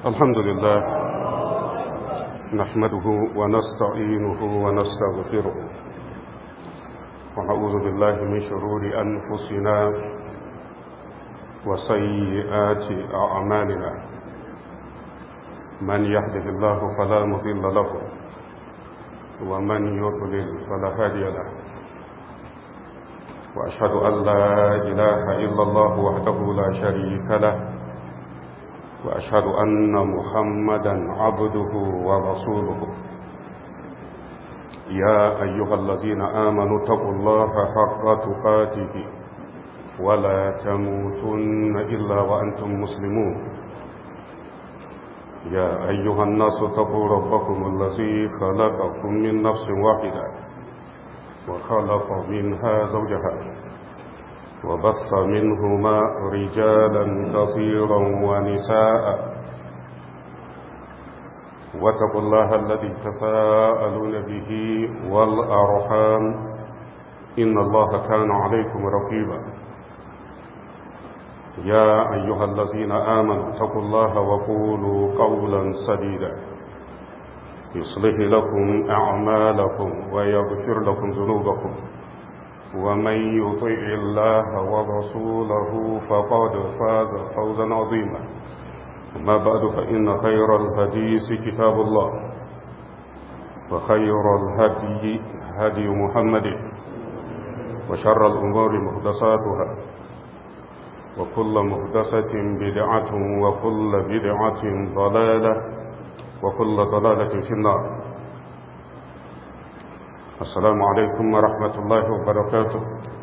الحمد لله نحمده ونستعينه ونستغفره ونعوذ بالله من شرور أنفسنا وسيئات أعمالنا من يهده الله فلا مضل له ومن يضلل فلا هادي له وأشهد أن لا إله إلا الله وحده لا شريك له وأشهد أن محمدا عبده ورسوله يا أيها الذين آمنوا اتقوا الله حق تقاته ولا تموتن إلا وأنتم مسلمون يا أيها الناس اتقوا ربكم الذي خلقكم من نفس واحدة وخلق منها زوجها وبث منهما رجالا كثيرا ونساء واتقوا الله الذي تساءلون به والأرحام إن الله كان عليكم رقيبا يا أيها الذين آمنوا اتقوا الله وقولوا قولا سديدا يصلح لكم أعمالكم ويغفر لكم ذنوبكم ومن يطع الله ورسوله فقد فاز فوزا عظيما أما بعد فإن خير الحديث كتاب الله وخير الهدي هدي محمد وشر الأمور محدثاتها وكل محدثة بدعة وكل بدعة ضلالة وكل ضلالة في النار السلام عليكم ورحمة الله وبركاته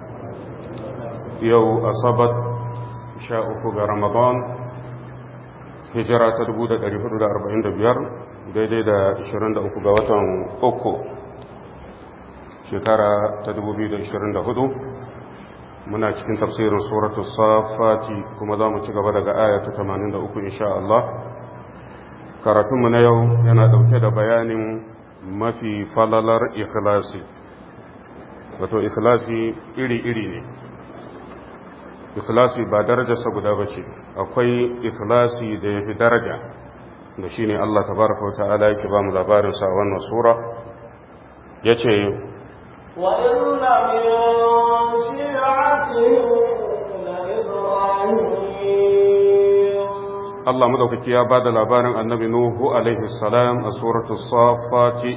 يو أصابت شاءك رمضان هجرة تدبودة أريفة دا أربعين دبيار daidai da 23 ga watan uku shekara ta 2024 muna cikin tafsirin suratul safati kuma za mu ci gaba daga aya ta 83 insha Allah karatunmu na yau yana dauke da bayanin mafi falalar ikhlasi wato ikhlasi iri-iri ne ikhlasi ba darajarsa guda ba ce akwai ikhlasi da ya fi daraja da shi ne Allah tabaraka wa ta'ala yake ba mu labarinsa a wannan sura ya ce وإن من شيعته لإبراهيم Allah madaukaki ya ba da labarin annabi Nuhu alaihi salam a suratul safati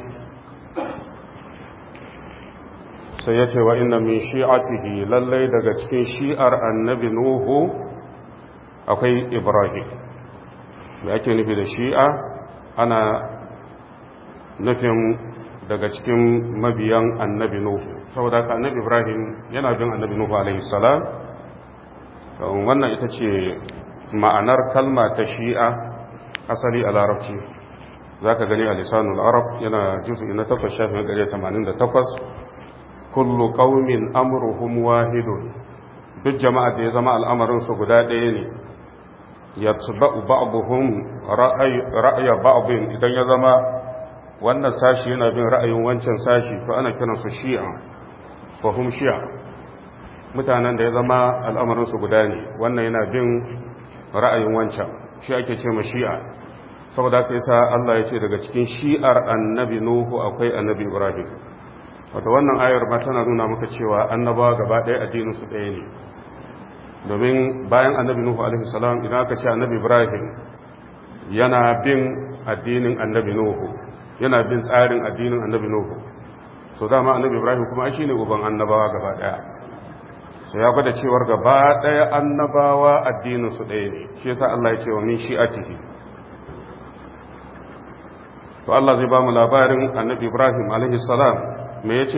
sai ya ce wa inna min shi'atihi lallai daga cikin shi'ar annabi Nuhu akwai Ibrahim da ake nufi da shi'a ana nufin daga cikin mabiyan annabi Nuhu saboda haka annabi Ibrahim yana bin annabi Nuhu alaihi salam wannan ita ce ma'anar kalma ta shi'a asali a larabci za ka gani a lisanul arab yana juzu na takwas shafin gare 88 kullu qaumin amruhum wahidun duk jama'a da ya zama al'amarinsu guda ɗaya ne yatba'u ba'dhum ra'aya ba'dhin idan ya zama wannan sashi yana bin ra'ayin wancan sashi to ana kiransu shi'a fa hum shi'a mutanen da ya zama al'amarinsu guda ne wannan yana bin ra'ayin wancan shi ake ce shi'a saboda haka yasa Allah ya ce daga cikin shi'ar annabi Nuhu akwai annabi Ibrahim wato wannan ayar ma tana nuna maka cewa annabawa gaba ɗaya addinin su ɗaya ne domin bayan annabi Nuhu alaihi salam idan aka ce annabi Ibrahim yana bin addinin annabi Nuhu yana bin tsarin addinin annabi Nuhu so dama annabi Ibrahim kuma shi ne uban annabawa gaba ɗaya sai ya gwada cewar gaba ɗaya annabawa addininsu ɗaya ne shi yasa Allah ya ce wa min shi'atihi to Allah zai ba mu labarin annabi Ibrahim alaihi salam me yace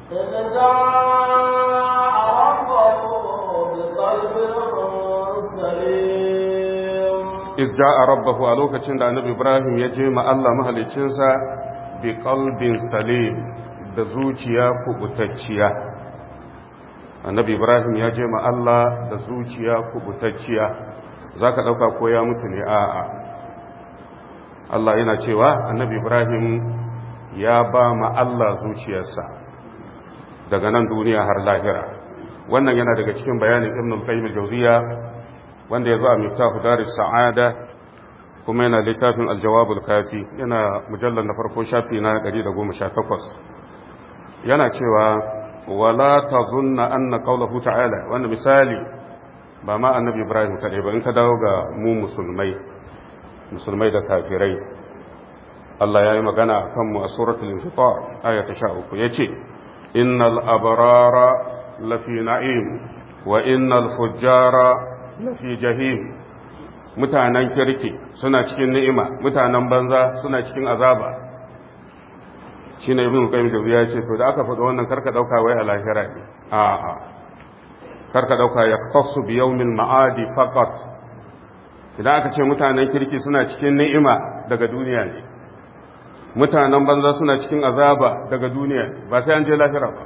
iz ja'a rabbahu a lokacin da annabi Ibrahim ya je ma Allah mahalicinsa bi qalbin salim da zuciya kubutacciya annabi ibrahim ya je ma Allah da zuciya kubutacciya za ka ɗauka ko ya mutu ne a'a Allah yana cewa annabi ibrahim ya ba ma Allah zuciyarsa daga nan duniya har lahira wannan yana daga cikin bayanin ibn al-qayyim al-jawziya wanda ya zo a miftahu daris sa'ada kuma yana littafin aljawabul kafi yana mujallar na farko shafi na 118 yana cewa wala tazunna anna qawluhu ta'ala wanda misali ba ma annabi ibrahim kadai ba in ka dawo ga mu musulmai musulmai da kafirai Allah ya yi magana kan mu a suratul infitar aya ta 13 yace innal abrara lafi na'im wa innal fujjara lafi jahim mutanen kirki suna cikin ni'ima mutanen banza suna cikin azaba shine ibn qayyim da ya ce to da aka faɗi wannan karka dauka wai a lahira ne a a karka dauka ya khassu bi yawmil ma'adi faqat idan aka ce mutanen kirki suna cikin ni'ima daga duniya ne mutanen banza suna cikin azaba daga duniya ba sai an je lahira ba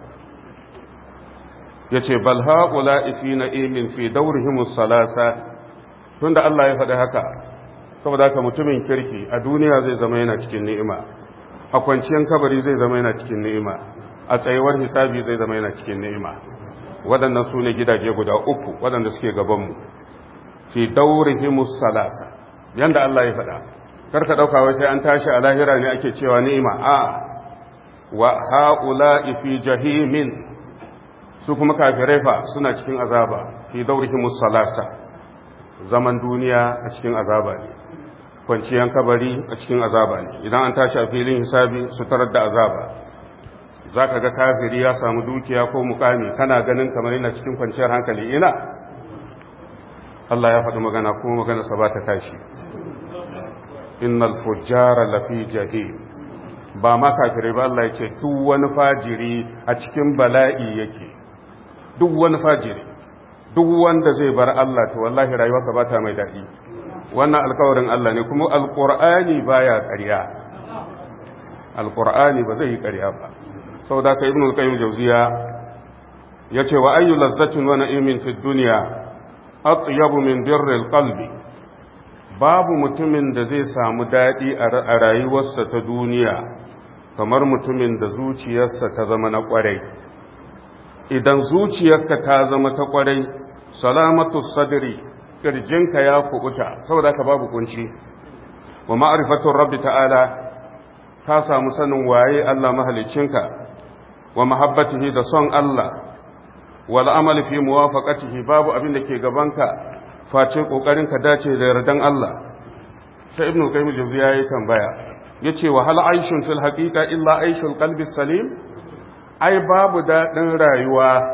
yace bal haula fi na'imin fi dawrihimus salasa tunda Allah ya faɗi haka saboda haka mutumin kirki a duniya zai zama yana cikin ni'ima a kwanciyar kabari zai zama yana cikin ni'ima a tsayuwar hisabi zai zama yana cikin ni'ima waɗannan su ne gidaje guda uku waɗanda suke gabanmu fi daurihimus salasa yanda Allah ya faɗa karka ɗauka wai sai an tashi a lahira ne ake cewa ni'ima a wa ha'ula'i fi jahimin su kuma kafirai fa suna cikin azaba fi daurihimus salasa zaman duniya a cikin azaba ne kwanciyan kabari a cikin azaba ne idan an tashi a filin hisabi su tarar da azaba za ka ga kafiri ya samu dukiya ko mukami kana ganin kamar yana cikin kwanciyar hankali ina Allah ya faɗi magana kuma magana sa ba ta tashi innal fujjara lafi jahim ba ma kafirai ba Allah ya ce duk wani fajiri a cikin bala'i yake duk wani fajiri duk wanda zai bar Allah to wallahi rayuwarsa ba ta mai daɗi wannan alkawarin Allah ne kuma alƙur'ani baya ƙarya alƙur'ani ba zai yi ƙarya ba saboda ka ibnu al-qayyim jawziya yace wa ayyu lazzatin wa na'imin fid dunya atyabu min birril qalbi babu mutumin da zai samu daɗi a rayuwarsa ta duniya kamar mutumin da zuciyarsa ta zama na ƙwarai idan zuciyarka ta zama ta ƙwarai salamatu sadri kirjinka ya kubuta saboda ka babu kunci wa ma'rifatur rabbi ta'ala ka samu sanin waye Allah mahalicinka wa mahabbatihi da son Allah wal amal fi muwafaqatihi babu abin da ke gabanka face kokarin ka dace da yardan Allah sai ibnu qayyim al-jawziya yayi tambaya yace wa hal aishun fil haqiqa illa aishul qalbi salim ai babu dadin rayuwa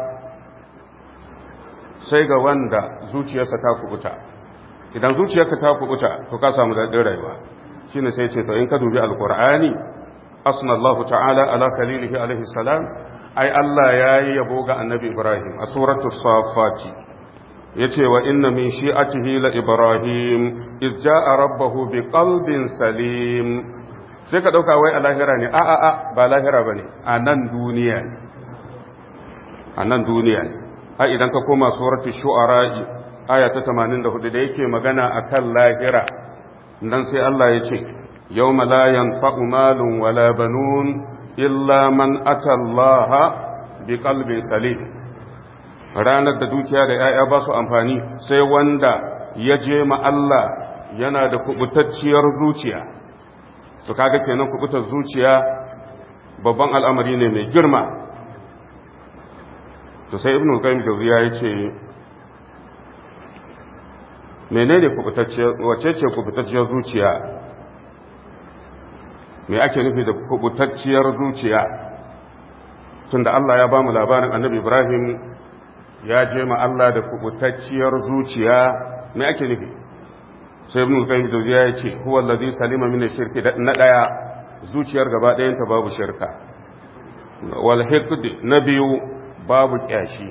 sai ga wanda zuciyarsa ta kubuta idan zuciyarka ta kubuta to ka samu daɗin rayuwa shine sai ce to in ka dubi alqur'ani asna Allah ta'ala ala khalilihi alaihi salam ai Allah yayi yabo ga annabi Ibrahim a suratul safat yace wa inna min shi'atihi la ibrahim iz ja'a rabbahu biqalbin salim sai ka dauka wai a lahira ne a a a ba lahira bane a nan duniya ne a nan duniya ne har idan ka koma suratul shu'ara aya ta 84 da yake magana akan lahira dan sai Allah ya ce yawma la yanfa'u malun wala banun illa man ata Allah biqalbin salim ranar da dukiya da yaya ba su amfani sai wanda ya je ma Allah yana da kubutacciyar zuciya to kaga kenan kubutar zuciya babban al'amari ne mai girma to sai ibn al-qayyim jawziya yace menene kubutacciyar wace ce kubutacciyar zuciya me ake nufi da kubutacciyar zuciya tunda Allah ya bamu labarin annabi Ibrahim ya je ma Allah da kubutacciyar zuciya me ake nufi sai ibn al-qayyim jawziya yace huwa allazi salima min ash-shirki na daya zuciyar gaba ɗayan ta babu shirka wal hiqd na biyu babu ƙyashi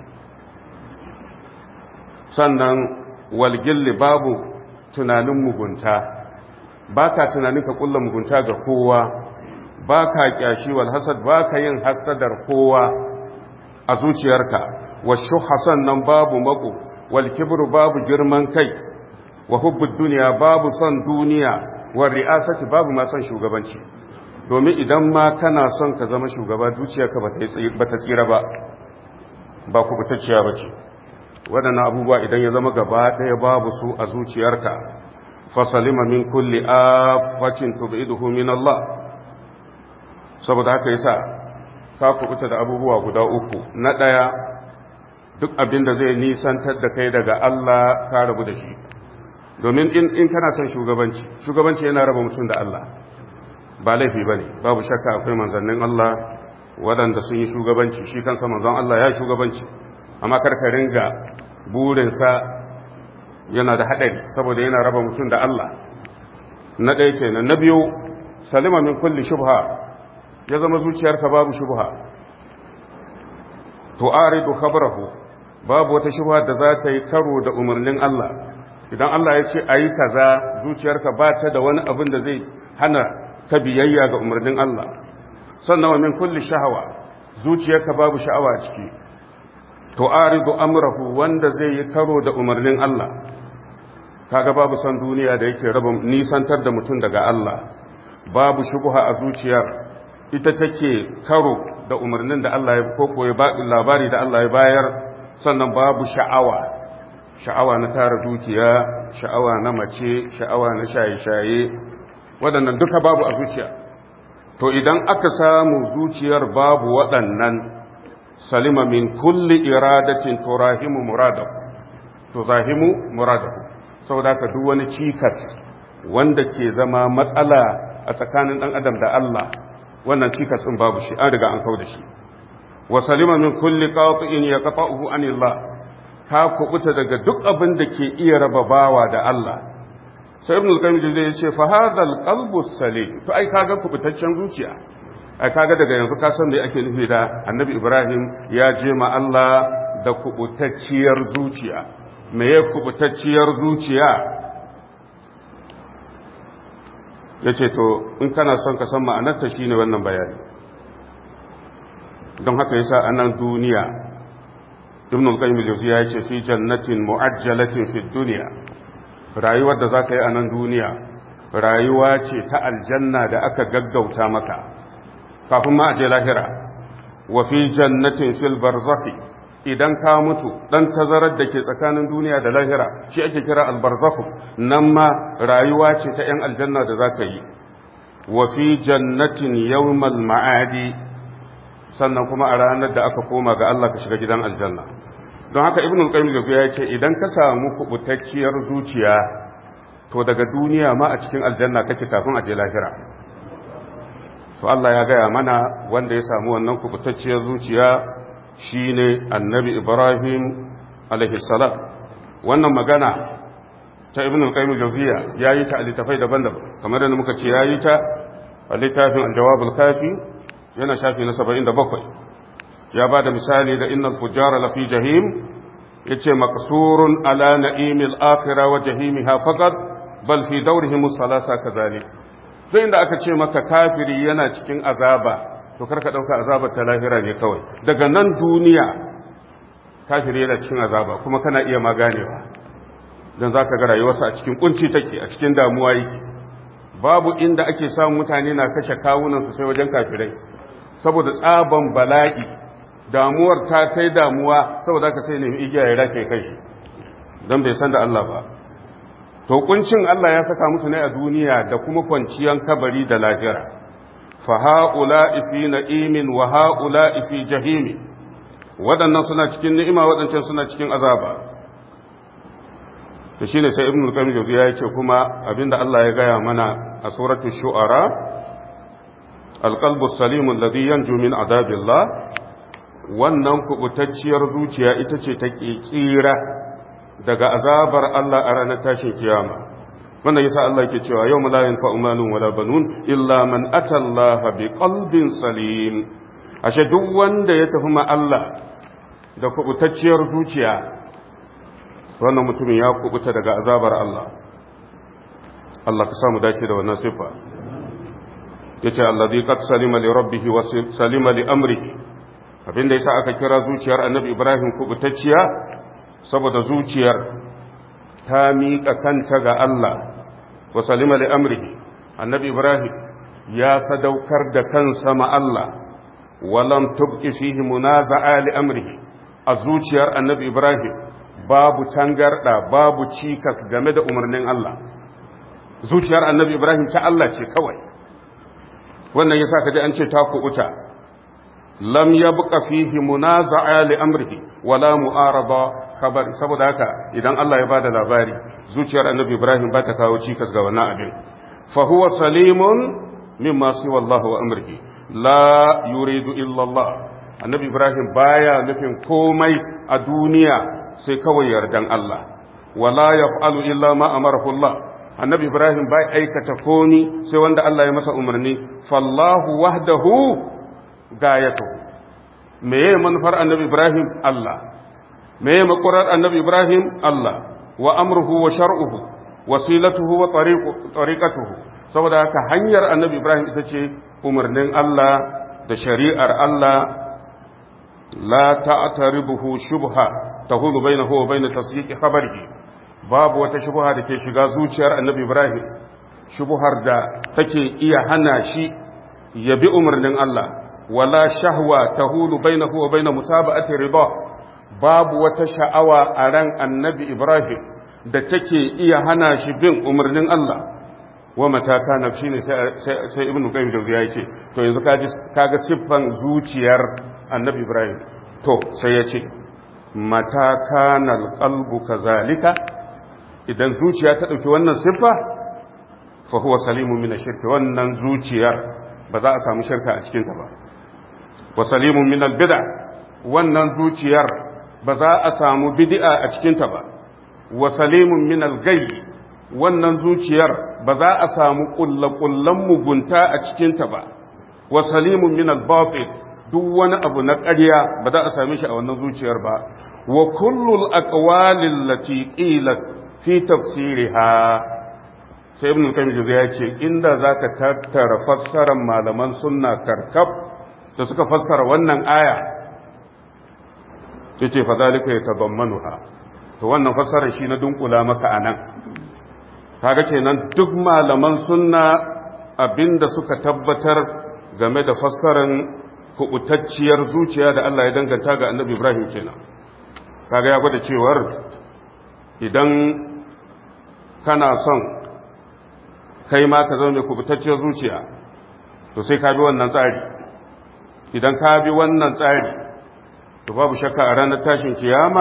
sannan walgilli babu tunanin mugunta ba ka tunanin ka kulla mugunta ga kowa ba ka ƙyashi wal hasad ba ka yin hasadar kowa a zuciyarka washu hasan nan babu mako wal kibru babu girman kai wa hubbud duniya babu son duniya wa ri'asati babu ma son shugabanci domin idan ma kana son ka zama shugaba zuciyarka ba ta tsira ba ba kubutacciya ba ce waɗannan abubuwa idan ya zama gaba ɗaya babu su a zuciyarka fasalima min kulli afatin tub'iduhu min Allah saboda haka yasa ka kubuta da abubuwa guda uku na daya duk abin da zai nisantar da kai daga Allah ka rabu da shi domin in kana son shugabanci shugabanci yana raba mutum da Allah ba laifi bane babu shakka akwai manzannin Allah waɗanda sun yi shugabanci shi kansa manzon Allah ya shugabanci amma karka ringa burinsa yana da haɗari saboda yana raba mutum da Allah na ɗaya kenan na biyu salima min kulli shubha ya zama zuciyarka babu shubha tu'aridu khabarahu babu wata shubha da za ta yi karo da umarnin Allah idan Allah ya ce ayi kaza zuciyarka ba ta da wani abin da zai hana ka biyayya ga umarnin Allah sannan wa min kulli shahawa zuciyarka babu sha'awa a ciki tu'aridu amrahu wanda zai yi karo da umarnin Allah kaga babu san duniya da yake raba nisantar da mutum daga Allah babu shubha a zuciyar ita take karo da umarnin da Allah ya koko ya labari da Allah ya bayar sannan babu sha'awa sha'awa na tara dukiya sha'awa na mace sha'awa na shaye-shaye waɗannan duka babu a zuciya to idan aka samu zuciyar babu waɗannan salima min kulli iradatin turahimu muradahu to zahimu muradahu saboda ka duk wani cikas wanda ke zama matsala a tsakanin ɗan adam da Allah wannan cikas ɗin babu shi an riga an kau da shi wa salima min kulli qati'in yaqta'uhu anillah ka kubuta daga duk abin da ke iya raba bawa da Allah sai ibn al-qayyim ya ce fa hadha al-qalbu salim to ai kaga kubutaccen zuciya ai kaga daga yanzu ka san me ake nufi da annabi ibrahim ya je ma Allah da kubutacciyar zuciya me ya kubutacciyar zuciya yace to in kana son ka san ma'anarta shine wannan bayani don haka yasa a nan duniya ibn al-qayyim al-jawziya yace fi jannatin mu'ajjalatin fi dunya rayuwar da zaka yi a nan duniya rayuwa ce ta aljanna da aka gaggauta maka kafin ma a je lahira wa fi jannatin fil barzakhi idan ka mutu dan tazarar da ke tsakanin duniya da lahira shi ake kira al-barzakh nan ma rayuwa ce ta yan aljanna da zaka yi wa fi jannatin yawmal ma'adi sannan kuma a ranar da aka koma ga Allah ka shiga gidan aljanna don haka ibn al-qayyim ya ce idan ka samu kubutacciyar zuciya to daga duniya ma a cikin aljanna kake kafin a je lahira to Allah ya gaya mana wanda ya samu wannan kubutacciyar zuciya shine annabi Ibrahim alaihi salam wannan magana ta ibn al-qayyim al-jawziya yayi ta a littafai daban-daban kamar da muka ce yayi ta a littafin al-jawab al-kafi yana shafi na 77 ya ba da misali da innal fujara lafi jahim yace maqsurun ala na'imil akhirah wa jahimiha faqat bal fi dawrihim salasa kazalik duk inda aka ce maka kafiri yana cikin azaba to karka dauka azabar ta lahira ne kawai daga nan duniya kafiri yana cikin azaba kuma kana iya maganewa dan zaka ga rayuwarsa a cikin kunci take a cikin damuwa yake babu inda ake samun mutane na kashe kawunan su sai wajen kafirai saboda tsaban bala'i damuwar ta kai damuwa saboda ka sai nemi igiya ya race kai shi dan bai san da Allah ba to kuncin Allah ya saka musu ne a duniya da kuma kwanciyan kabari da lahira fa haula fi na'imin wa haula fi jahimi waɗannan suna cikin ni'ima waɗancan suna cikin azaba to shine sai ibnu al-qayyim ya ce kuma abinda Allah ya gaya mana a suratul shu'ara al-qalbu salimu alladhi yanju min adabillah wannan kubutacciyar zuciya ita ce take tsira daga azabar Allah a ranar tashin kiyama wannan yasa Allah yake cewa yau la yanfa'u malun wala banun illa man ata Allah bi qalbin salim ashe duk wanda ya tafi ma Allah da kubutacciyar zuciya wannan mutumin ya kubuta daga azabar Allah Allah ka samu dace da wannan sifa yace alladhi qad salima li rabbih wa salima li amrihi abinda yasa aka kira zuciyar annabi Ibrahim kubutacciya saboda zuciyar ta miƙa kanta ga Allah wa salima li amrihi annabi ibrahim ya sadaukar da kansa ma Allah walam tubqi fihi munaza'a li amrihi a zuciyar annabi ibrahim babu tangarda babu cikas game da umarnin Allah zuciyar annabi ibrahim ta Allah ce kawai wannan yasa kaji an ce ta kubuta lam yabqa fihi munaza'a li amrihi wala mu'arada khabari saboda haka idan Allah ya bada labari zuciyar annabi ibrahim ba ta kawo cikas ga wannan abin fa huwa salimun mimma siwa Allah wa amrihi la yuridu illa Allah annabi ibrahim baya nufin komai a duniya sai kawai yardan Allah wala yaf'alu illa ma amarahu Allah annabi ibrahim bai aikata komi sai wanda Allah ya masa umarni fallahu wahdahu gayatuhu meye manufar annabi ibrahim Allah meye makurar annabi ibrahim Allah wa amruhu wa shar'uhu wasilatuhu wa tariqatuhu saboda haka hanyar annabi ibrahim ita ce umarnin Allah da shari'ar Allah la ta'taribuhu shubha tahulu bainahu wa bain tasdiqi khabarihi babu wata shubha da ke shiga zuciyar annabi ibrahim shubhar da take iya hana shi ya bi umarnin Allah wala shahwa tahulu bainahu wa bain mutaba'ati ridha babu wata sha'awa a ran annabi ibrahim da take iya hana shi bin umarnin Allah wa mataka na shi ne sai ibn qayyim jawziya yace to yanzu kaga siffan zuciyar annabi ibrahim to sai yace mataka na alqalbu kazalika idan zuciya ta dauki wannan siffa fa huwa salimun min ash-shirk wannan zuciyar ba za a samu shirka a cikin ta ba wa salimun min al-bid'a wannan zuciyar ba za a samu bid'a a cikin ta ba wa salimun min al-ghayb wannan zuciyar ba za a samu kullakullan mugunta a cikinta ba wa salimun min al-batil duk wani abu na ƙarya ba za a same shi a wannan zuciyar ba wa kullul aqwalil lati qilat fi tafsiriha sai ibn qayyim ya ce inda zaka tattara fassarar malaman sunna karkab da suka fassara wannan aya yace fa zalika yatabammanuha to wannan fassarar shi na dunkula maka anan kaga kenan duk malaman sunna abinda suka tabbatar game da fassaran kubutacciyar zuciya da Allah ya danganta ga annabi Ibrahim kenan kaga ya gwada cewar idan kana son kai ma ka zama mai kubutacciyar zuciya to sai ka bi wannan tsari idan ka bi wannan tsari to babu shakka a ranar tashin kiyama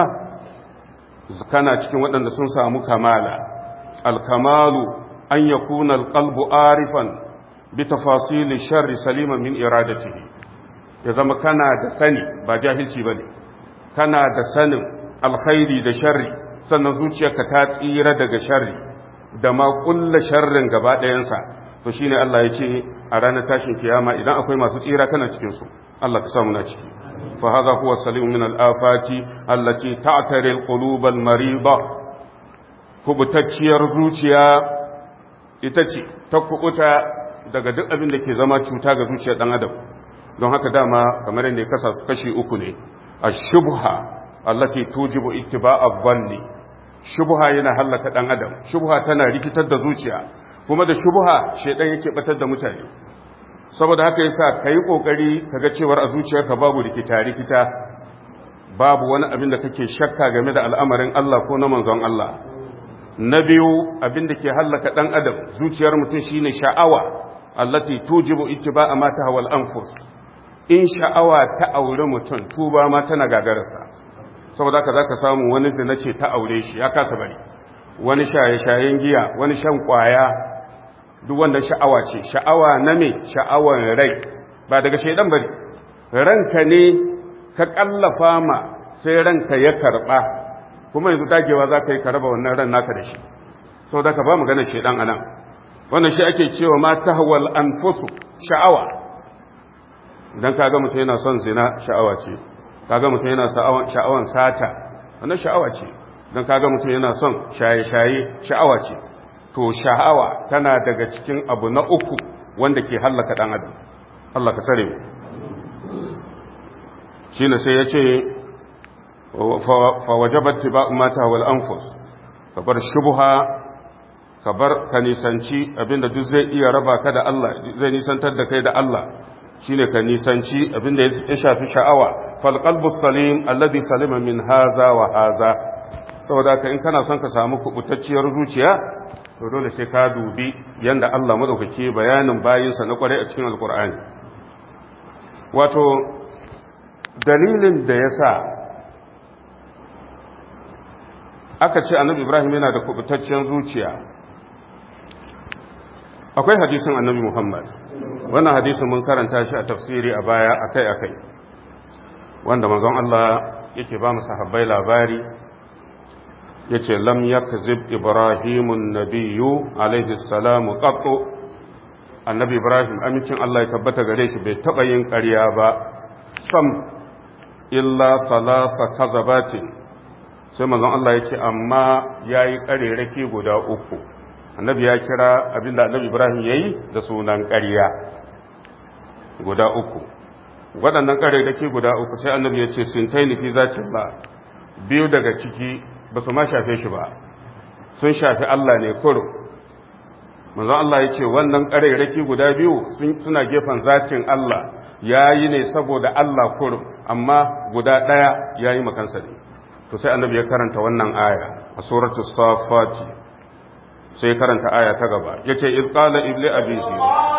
kana cikin waɗanda sun samu kamala الكمال أن يكون القلب عارفا بتفاصيل الشر سليما من إرادته إذا ما كان da sani ba jahilci bane kana da sanin alkhairi da sharri sannan zuciyarka ta tsira daga sharri da ma kulla sharrin gaba ɗayansa to shine Allah ya ce a ranar tashin kiyama idan akwai masu tsira kana cikin su Allah ka samu na ciki fa hadha huwa salim min al-afati allati ta'tari al-qulub al-mariba kubutacciyar zuciya ita ce ta kubuta daga duk abin da ke zama cuta ga zuciyar dan adam don haka dama kamar yadda ya kasa su kashi uku ne a shubha allati tujibu ittiba'a dhanni shubha yana hallaka dan adam shubha tana rikitar da zuciya kuma da shubha shedan yake batar da mutane saboda haka yasa kai kokari kaga cewar a zuciyarka babu rikita rikita babu wani abin da kake shakka game da al'amarin Allah ko na manzon Allah na biyu abin da ke hallaka ɗan adam zuciyar mutum shine sha'awa allati tujibu ittiba'a ma tahawal anfus in sha'awa ta aure mutum tuba ma tana gagararsa saboda haka zaka samu wani zina ce ta aure shi ya kasa bari wani shaye-shayen giya wani shan kwaya duk wanda sha'awa ce sha'awa na me sha'awan rai ba daga shaidan bari ranka ne ka kallafa ma sai ranka ya karba kuma yanzu dagewa za ka yi ka raba wannan ran naka da shi sau da ka ba magana shaidan a nan wannan shi ake cewa ma ta hawal an sha'awa idan ka ga mutum yana son zina sha'awa ce ka ga mutum yana sha'awan sata wannan sha'awa ce idan ka ga mutum yana son shaye-shaye sha'awa ce to sha'awa tana daga cikin abu na uku wanda ke hallaka ɗan adam Allah ka tsare mu shi ne sai ya ce fawajabar tiba mata wal anfus ka bar shubha ka bar ka nisanci abinda duk zai iya raba ka da Allah zai nisantar da kai da Allah shine ka nisanci abinda ya shafi sha'awa fal qalbu salim alladhi salima min haza wa haza saboda haka in kana son ka samu kubutacciyar zuciya to dole sai ka dubi yanda Allah madaukake bayanin bayinsa na kwarai a cikin alkur'ani wato dalilin da ya sa aka ce annabi ibrahim yana da kubutacciyar zuciya akwai hadisin annabi muhammad wannan hadisin mun karanta shi a tafsiri a baya akai-akai wanda manzon Allah yake ba mu sahabbai labari yace lam yakzib ibrahimun nabiyyu alaihi salamu qattu annabi ibrahim amincin Allah ya tabbata gare shi bai taba yin ƙarya ba sam illa salasa kazabatin sai manzon Allah ya ce amma yayi ƙarerake guda uku annabi ya kira abinda annabi ibrahim yayi da sunan ƙarya guda uku waɗannan ƙarerake guda uku sai annabi ya ce sintaini fi zatillah biyu daga ciki ba su ma shafe shi ba sun shafi Allah ne kurum manzo Allah ya ce wannan ƙarairaki guda biyu suna gefen zatin Allah ya yi ne saboda Allah kurum amma guda ɗaya ya yi makansa ne to sai annabi ya karanta wannan aya a suratu safati sai karanta aya ta gaba ya ce iz qala ibli abihi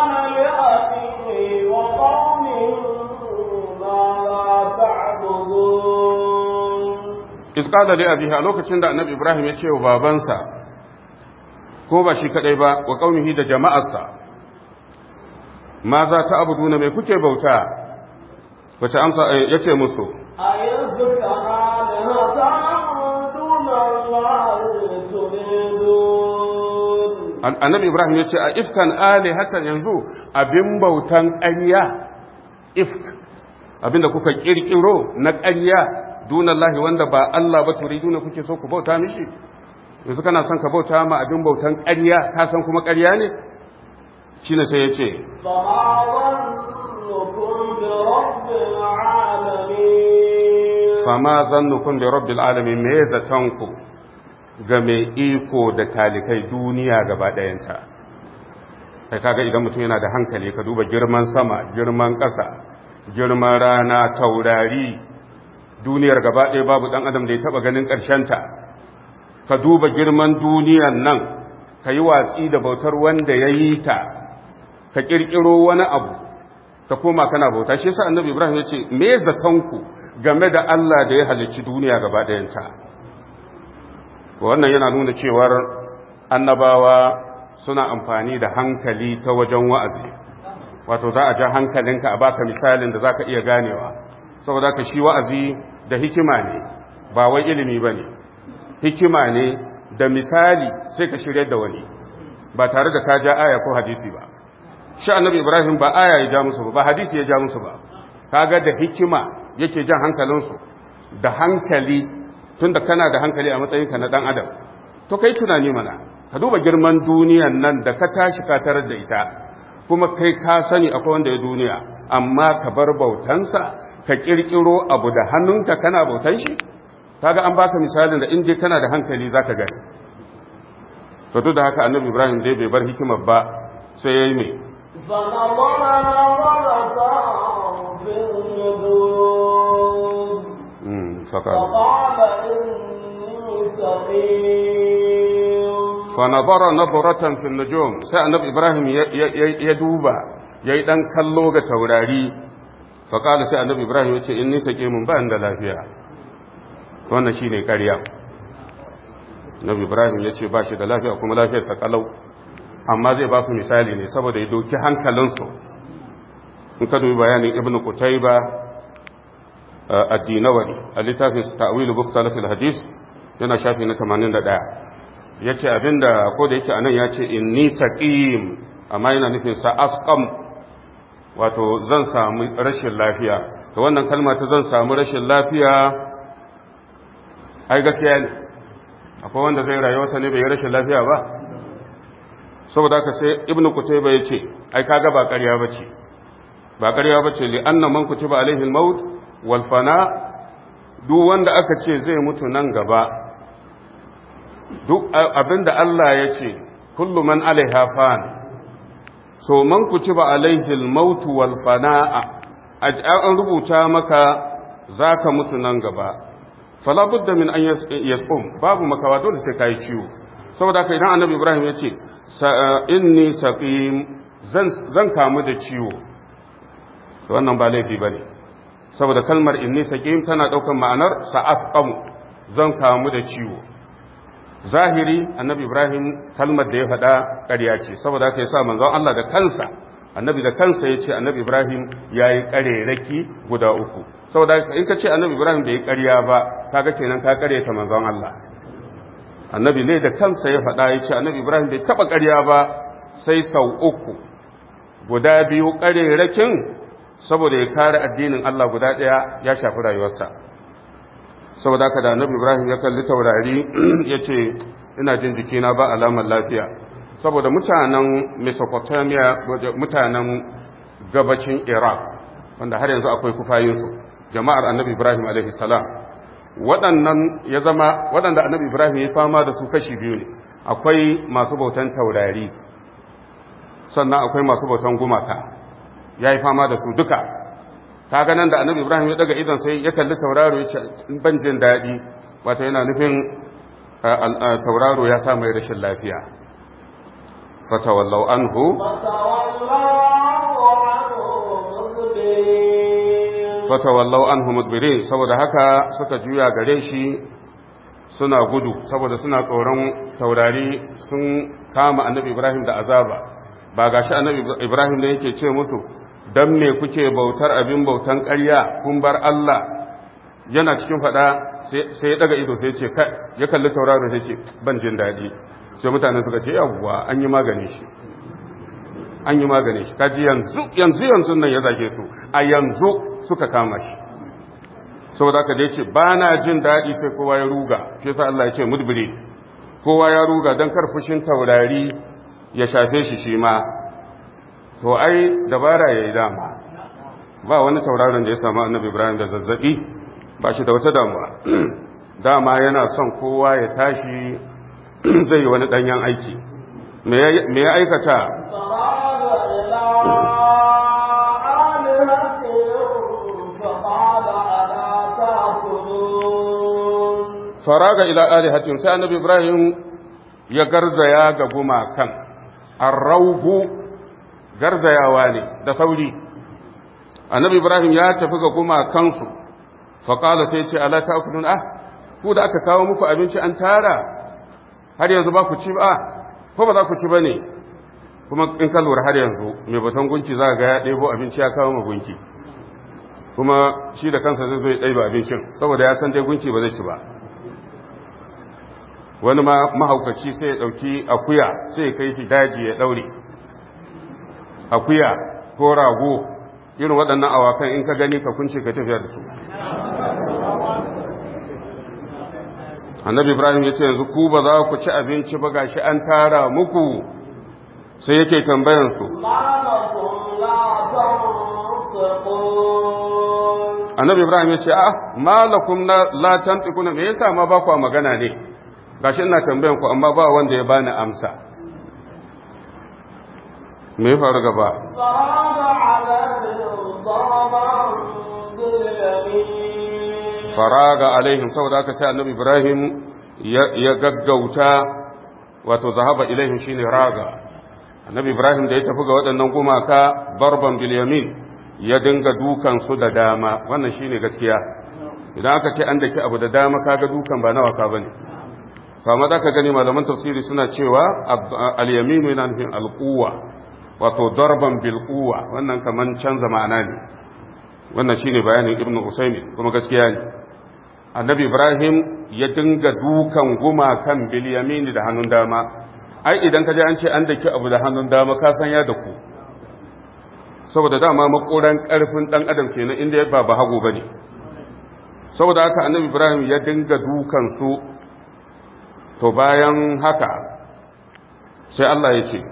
iz qala li abihi a lokacin da annabi ibrahim ya ce wa babansa ko ba shi kadai ba wa kaunihi da jama'arsa ma za ta abu mai kuke bauta wace amsa ya ce musu annabi ibrahim ya ce a ifkan ali hatan yanzu abin bautan ƙarya ifk abinda kuka kirkiro na ƙarya dunallahi wanda ba Allah ba turiduna kuke so ku bauta mishi yanzu kana son ka bauta ma abin bautan ƙarya ka san kuma ƙarya ne shi ne sai ya ce fama zannukun da rabbil alamin me zatonku ga mai iko da talikai duniya gaba ɗayanta kai kaga idan mutum yana da hankali ka duba girman sama girman ƙasa girman rana taurari duniyar gaba ɗaya babu ɗan adam da ya taɓa ganin ƙarshenta ka duba girman duniyan nan ka yi watsi da bautar wanda ya yi ta ka ƙirƙiro wani abu ka koma kana bauta shi yasa annabi ibrahim ya ce me zatonku game da allah da ya halicci duniya gaba ɗayanta wannan yana nuna cewar annabawa suna amfani da hankali ta wajen wa'azi wato za a ja hankalinka a baka misalin da za ka iya ganewa saboda ka shi wa'azi da hikima ne ba wai ilimi ba ne hikima ne da misali sai ka shirya da wani ba tare da ka ja aya ko hadisi ba shi annabi ibrahim ba aya ya ja musu ba ba hadisi ya ja musu ba kaga da hikima yake jan hankalinsu da hankali tunda kana da hankali a matsayinka na dan adam to kai tunani mana ka duba girman duniyan nan da ka tashi ka tarar da ita kuma kai ka sani akwai wanda ya duniya amma ka bar bautansa ka kirkiro abu da hannunka kana bautan shi kaga an baka misalin da in dai kana da hankali zaka gani to duk da haka annabi ibrahim dai bai bar hikimar ba sai yayi me فقال إني سقيم فنظر نظرة في النجوم sai annabi ibrahim ya duba yayi dan kallo ga taurari faqala sai annabi ibrahim ya ce inni saqimun ba da lafiya wannan shine ƙarya annabi ibrahim ya ce ba shi da lafiya kuma lafiyar sa kalau amma zai ba su misali ne saboda ya doki hankalinsu in ka dubi bayanin ibnu qutayba addinawari a littafin ta'wilu buktalafil hadis yana shafi na 81 yace abinda ko da yake anan yace inni saqim amma yana nufin sa asqam wato zan samu rashin lafiya to wannan kalma ta zan samu rashin lafiya ai gaskiya ne akwai wanda zai rayuwarsa ne bai rashin lafiya ba saboda haka sai ibnu kutayba yace ai kaga ba ƙarya bace ba ƙarya bace li anna man kutiba alaihi al-maut walfana duk wanda aka ce zai mutu nan gaba duk abinda Allah ya ce kullu man alaiha fan so man kutiba alaihi al-maut wal fana'a an rubuta maka zaka mutu nan gaba fala budda min an yasqum babu makawa dole sai kai ciwo saboda haka idan annabi ibrahim ya ce inni saqim zan zan kamu da ciwo to wannan ba laifi bane saboda kalmar inni saqim tana daukan ma'anar sa'asqamu zan kamu da ciwo zahiri annabi ibrahim kalmar da ya faɗa ƙarya ce saboda haka yasa manzon Allah da kansa annabi da kansa ya ce annabi ibrahim ya yi ƙarerake guda uku saboda in ka ce annabi ibrahim bai yi ƙarya ba kaga kenan ka ƙareta manzon Allah annabi ne da kansa ya faɗa ya ce annabi ibrahim bai taɓa ƙarya ba sai sau uku guda biyu ƙarerakin saboda ya kare addinin Allah guda ɗaya ya shafi rayuwarsa saboda haka da annabi ibrahim ya kalli taurari ya ce ina jin jikina ba alamar lafiya saboda mutanen mesopotamia mutanen gabacin iraq wanda har yanzu akwai kufayinsu jama'ar annabi ibrahim salam waɗannan ya zama waɗanda annabi ibrahim ya fama da su kashi biyu ne akwai masu bautan taurari sannan akwai masu bautan gumaka ya yi fama da su duka ta ganin da annabi ibrahim ya daga idan sai ya kalli tauraro ya ce ban jin daɗi wata yana nufin tauraro ya sa mai rashin lafiya fatawallau anhu fatawallau anhu mudbirin saboda haka suka juya gare shi suna gudu saboda suna tsoron taurari sun kama annabi ibrahim da azaba ba gashi annabi ibrahim da yake ce musu dan me kuke bautar abin bautan ƙarya kun bar Allah yana cikin fada sai ya daga ido sai ce ya kalli tauraro sai ce ban jin daɗi sai mutane suka ce yawwa an yi magani shi an yi magani shi kaji yanzu yanzu yanzu nan ya zage su a yanzu suka kama shi saboda ka dai ce ba na jin daɗi sai kowa ya ruga shi yasa Allah ya ce mudbiri kowa ya ruga don kar fushin taurari ya shafe shi shi ma to ai dabara ya yi dama ba wani tauraron da ya samu annabi ibrahim da zazzabi ba shi da wata damuwa dama yana son kowa ya tashi zai yi wani ɗanyen aiki me ya aikata faraga ila alihatin sai annabi ibrahim ya garzaya ga gumakan arraugu garzayawa ne da sauri annabi ibrahim ya tafi ga gumakansu faƙala sai ce ala ta kudin ah ku da aka kawo muku abinci an tara har yanzu ba ku ci ba ko ba za ku ci ba ne kuma in ka lura har yanzu mai baton gunki za ga ya ɗebo abinci ya kawo ma gunki kuma shi da kansa zai zo ya ɗaiba abincin saboda ya san dai gunki ba zai ci ba wani ma mahaukaci sai ya ɗauki akuya sai ya kai shi daji ya ɗaure akuya ko rago irin waɗannan awakan in ka gani ka kunce ka tafiya da su annabi ibrahim ya ce yanzu ku ba za ku ci abinci ba gashi an tara muku sai yake tambayansu annabi ibrahim ya ce a malakum la tantiquna me yasa ma ba ku magana ne gashi ina tambayan ku amma ba wanda ya bani amsa me ya faru gaba faraga alaihim saboda aka sai annabi ibrahim ya gaggauta wato zahaba ilaihim shine raga annabi ibrahim da ya tafi ga waɗannan gumaka barban bilyamin ya dinga dukan su da dama wannan shine gaskiya idan aka ce an daki abu da dama kaga dukan ba na wasa bane kama za ka gani malaman tafsiri suna cewa al-yaminu yana nufin al-quwwa wato darban bil quwwa wannan kaman canza ma'ana ne wannan shine bayanin ibnu usaymin kuma gaskiya ne annabi ibrahim ya dinga dukan gumakan bil yamini da hannun dama ai idan ka je an ce an daki abu da hannun dama ka san ya daku saboda dama makoran karfin dan adam kenan inda ya ba hagu bane saboda haka annabi ibrahim ya dinga dukan su to bayan haka sai Allah ya ce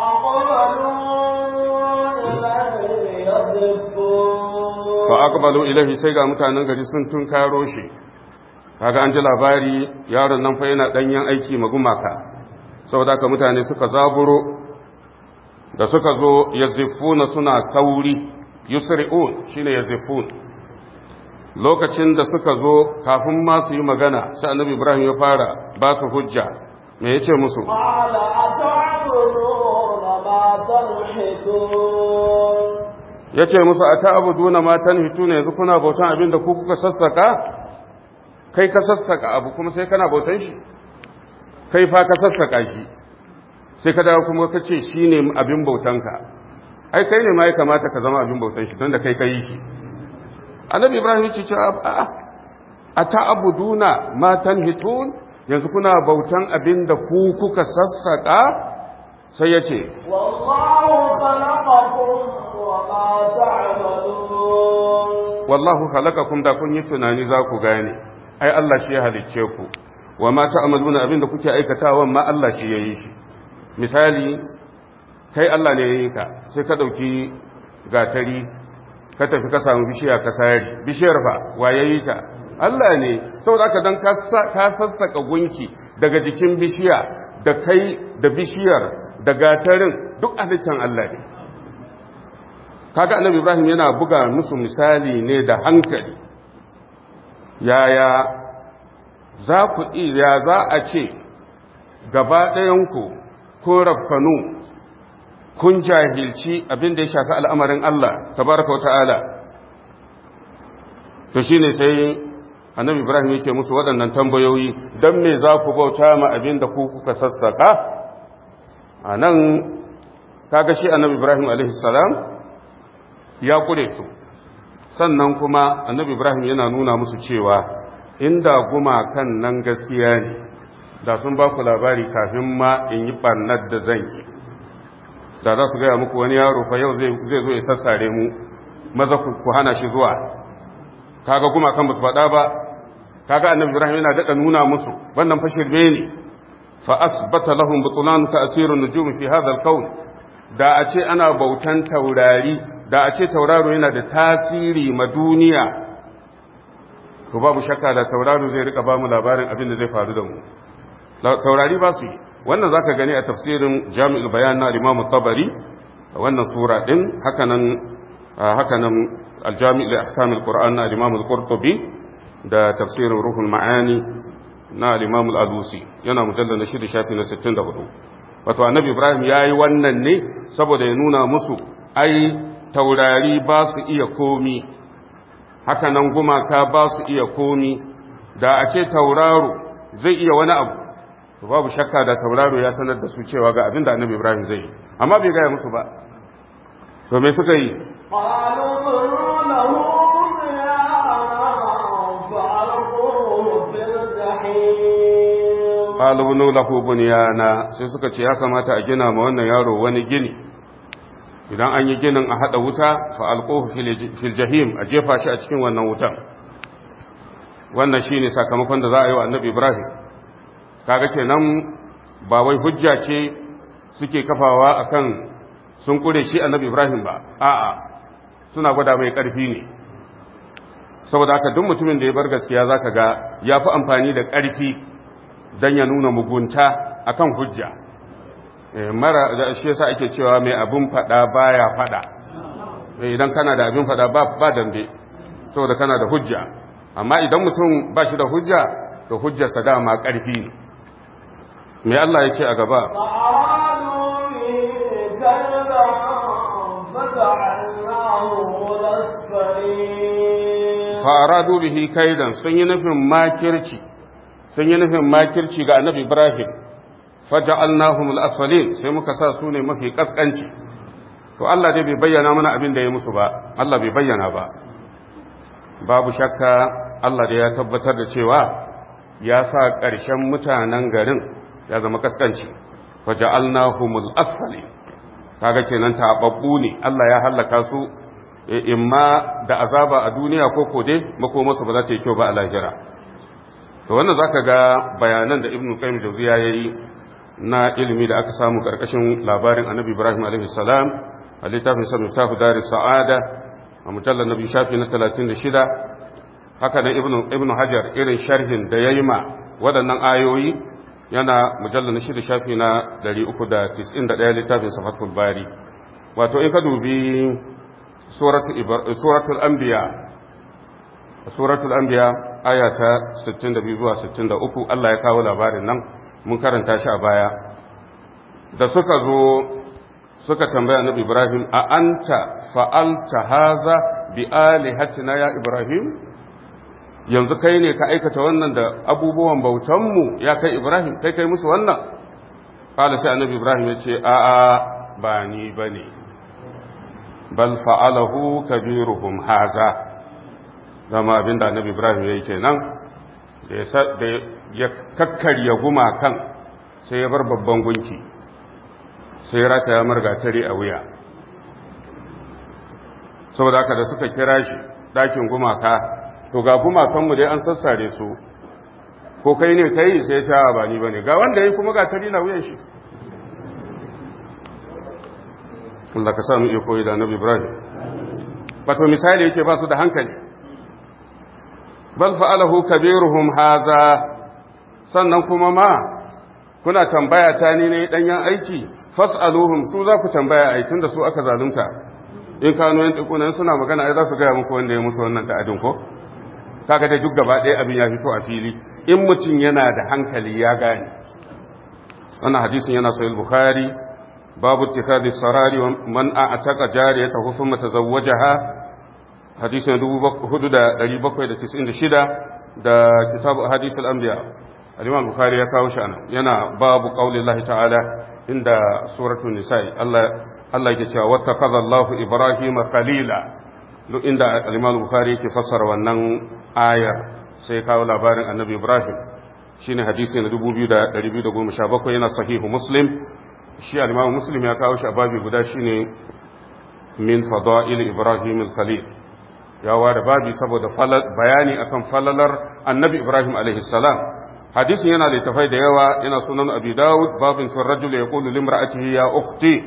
fa aqbalu ilayhi sai ga mutanen gari sun tunkaro shi kaga an ji labari yaron nan fa yana danyen aiki magumaka saboda haka mutane suka zaburo da suka zo yazifuna suna sauri yusri'un shine yazifun lokacin da suka zo kafin ma su yi magana sai annabi ibrahim ya fara ba su hujja me yace musu قال أتعبدون ما تنحتون yace musu ata'buduna ma tanhituna yanzu kuna bautan abin da ku kuka sassaka kai ka sassaka abu kuma sai kana bautan shi kai fa ka sassaka shi sai ka dawo kuma ka ce shine abin bautanka ai kai ne ma ya kamata ka zama abin bautan shi don da kai ka yi shi annabi ibrahim ya ce a a ta'abuduna ma tanhitun yanzu kuna bautan abin da ku kuka sassaka sai ya ce والله خلقكم وما تعملون wallahu khalaqakum da kun yi tunani za ku gane ai Allah shi ya halicce ku wa ma ta'maluna abin da kuke aikatawa ma Allah shi ya yi shi misali kai Allah ne ya yi ka sai ka dauki gatari ka tafi ka samu bishiya ka sari bishiyar fa wa ya yi ta Allah ne saboda haka dan ka sassaka gunki daga jikin bishiya da kai da bishiyar da gatarin duk halittan Allah ne kaga annabi Ibrahim yana buga musu misali ne da hankali yaya za ku iya za a ce gaba ɗayanku ko rafkanu kun jahilci abin da ya shafi al'amarin Allah tabaraka wa ta'ala to shine sai annabi Ibrahim yake musu waɗannan tambayoyi don me za ku bauta ma abin da ku kuka sassaka a nan kaga shi annabi Ibrahim alaihissalam ya kure su sannan kuma annabi Ibrahim yana nuna musu cewa inda gumakan nan gaskiya ne da sun ba ku labari kafin ma in yi ɓarnar da zan yi da za su gaya muku wani yaro fa yau zai zo ya sassare mu maza ku hana shi zuwa kaga gumakan ba su faɗa ba kaga annabi ibrahim yana daɗa nuna musu wannan fa shirme ne fa asbata lahum butlan ka asirun nujum fi hadha al da a ce ana bautan taurari da a ce tauraro yana da tasiri ma duniya to babu shakka da tauraro zai rika ba mu labarin abin da zai faru da mu taurari ba su yi wannan zaka gani a tafsirin jami'ul bayan na imam tabari wannan sura din hakanan hakanan aljami' li ahkam alquran na imam al-qurtubi da tafsirin ruhul ma'ani na imam al-alusi yana mujallal na shida shafi na 64 wato annabi ibrahim yayi wannan ne saboda ya nuna musu ai taurari ba su iya komi hakanan gumaka ba su iya komi da a ce tauraro zai iya wani abu to babu shakka da tauraro ya sanar da su cewa ga abin da annabi ibrahim zai yi amma bai gaya musu ba to me suka yi قالوا ابنوا له بنيانا فألقوه في الجحيم qalubnu lahu bunyana sai suka ce ya kamata a gina ma wannan yaro wani gini idan an yi ginin a hada wuta fa alquhu fil jahim a jefa shi a cikin wannan wutan wannan shine sakamakon da za a yi wa annabi ibrahim kaga kenan ba wai hujja ce suke kafawa akan sun kure shi annabi ibrahim ba a'a suna gwada mai karfi ne saboda haka duk mutumin da ya bar gaskiya zaka ga ya fi amfani da karfi don ya nuna mugunta akan hujja mara da shi yasa ake cewa mai abin fada baya fada idan kana da abin fada ba ba dambe saboda kana da hujja amma idan mutum ba shi da hujja to hujjarsa dama karfi ne me Allah ya ce a gaba فأرادوا به كيدا فجعلناهم الأسفلين fa'aradu bihi kaidan sun yi nufin makirci sun yi nufin makirci ga annabi Ibrahim faja'alnahum al-asfalin sai muka sa su ne mafi kaskanci to Allah dai bai bayyana mana abin da ya musu ba Allah bai bayyana ba babu shakka Allah dai ya tabbatar da cewa ya sa ƙarshen mutanen garin ya zama kaskanci faja'alnahum al-asfalin kaga kenan tababbu ne Allah ya halaka su imma da azaba a duniya ko kode makomarsu ba za ta yi kyau ba a lahira to wannan zaka ga bayanan da ibnu qayyim jawziya yayi na ilimi da aka samu karkashin labarin annabi ibrahim alaihi salam a littafin sa mutafu daris sa'ada a mujallar nabi shafi na 36 haka nan ibnu ibnu hajar irin sharhin da yayi ma waɗannan ayoyi yana mujallar na shida shafi na 391 littafin sa fathul bari wato in ka dubi suratul anbiya suratul anbiya aya ta 62 zuwa 63 Allah ya kawo labarin nan mun karanta shi a baya da suka zo suka tambaya annabi Ibrahim a anta fa'alta haza bi alihatina ya Ibrahim yanzu kai ne ka aikata wannan da abubuwan bautanmu ya kai Ibrahim kai kai musu wannan kala sai annabi Ibrahim ya ce a a ba ni bane bal fa'alahu kabiruhum haza zama abinda annabi Ibrahim ya yi kenan da ya kakkarya gumakan sai ya bar babban gunki sai ya rata ya margatari a wuya saboda haka da suka kira shi ɗakin gumaka to ga gumakanmu dai an sassare su ko kai ne kai sai sha ba ni ba ne ga wanda ya kuma gatari na wuyan shi Allah ka sami iya koyi da annabi Ibrahim wato misali yake ba su da hankali bal fa'alahu kabiruhum haza sannan kuma ma kuna tambaya ta ni ne danyen aiki fas'aluhum su za ku tambaya ai tunda su aka zalunta in kano yan tukunan suna magana ai za su gaya muku wanda ya musu wannan ta'adin ko kaga dai duk gaba ɗaya abin ya fito a fili in mutum yana da hankali ya gane wannan hadisin yana sahih bukhari babu ittikhadhi sarari wa man a'taqa jariyatahu thumma tazawwajaha hadisin 4796 da kitabu hadisul anbiya al-imam bukhari ya kawo shi anan yana babu qaulillahi ta'ala inda suratul nisa'i Allah Allah yake cewa wattakaza Allahu Ibrahim khalila duk inda al-Imam Bukhari yake fassara wannan ayar sai kawo labarin Annabi Ibrahim shine hadisi na 2217 yana sahihu Muslim shi al-Imam Muslim ya kawo shi a babi guda shine min fada'il Ibrahim al-Khalil ya ware babi saboda bayani akan falalar Annabi Ibrahim alaihi salam hadisin yana littafai da yawa yana sunan Abi Dawud babin fi rajul yaqulu limra'atihi ya ukhti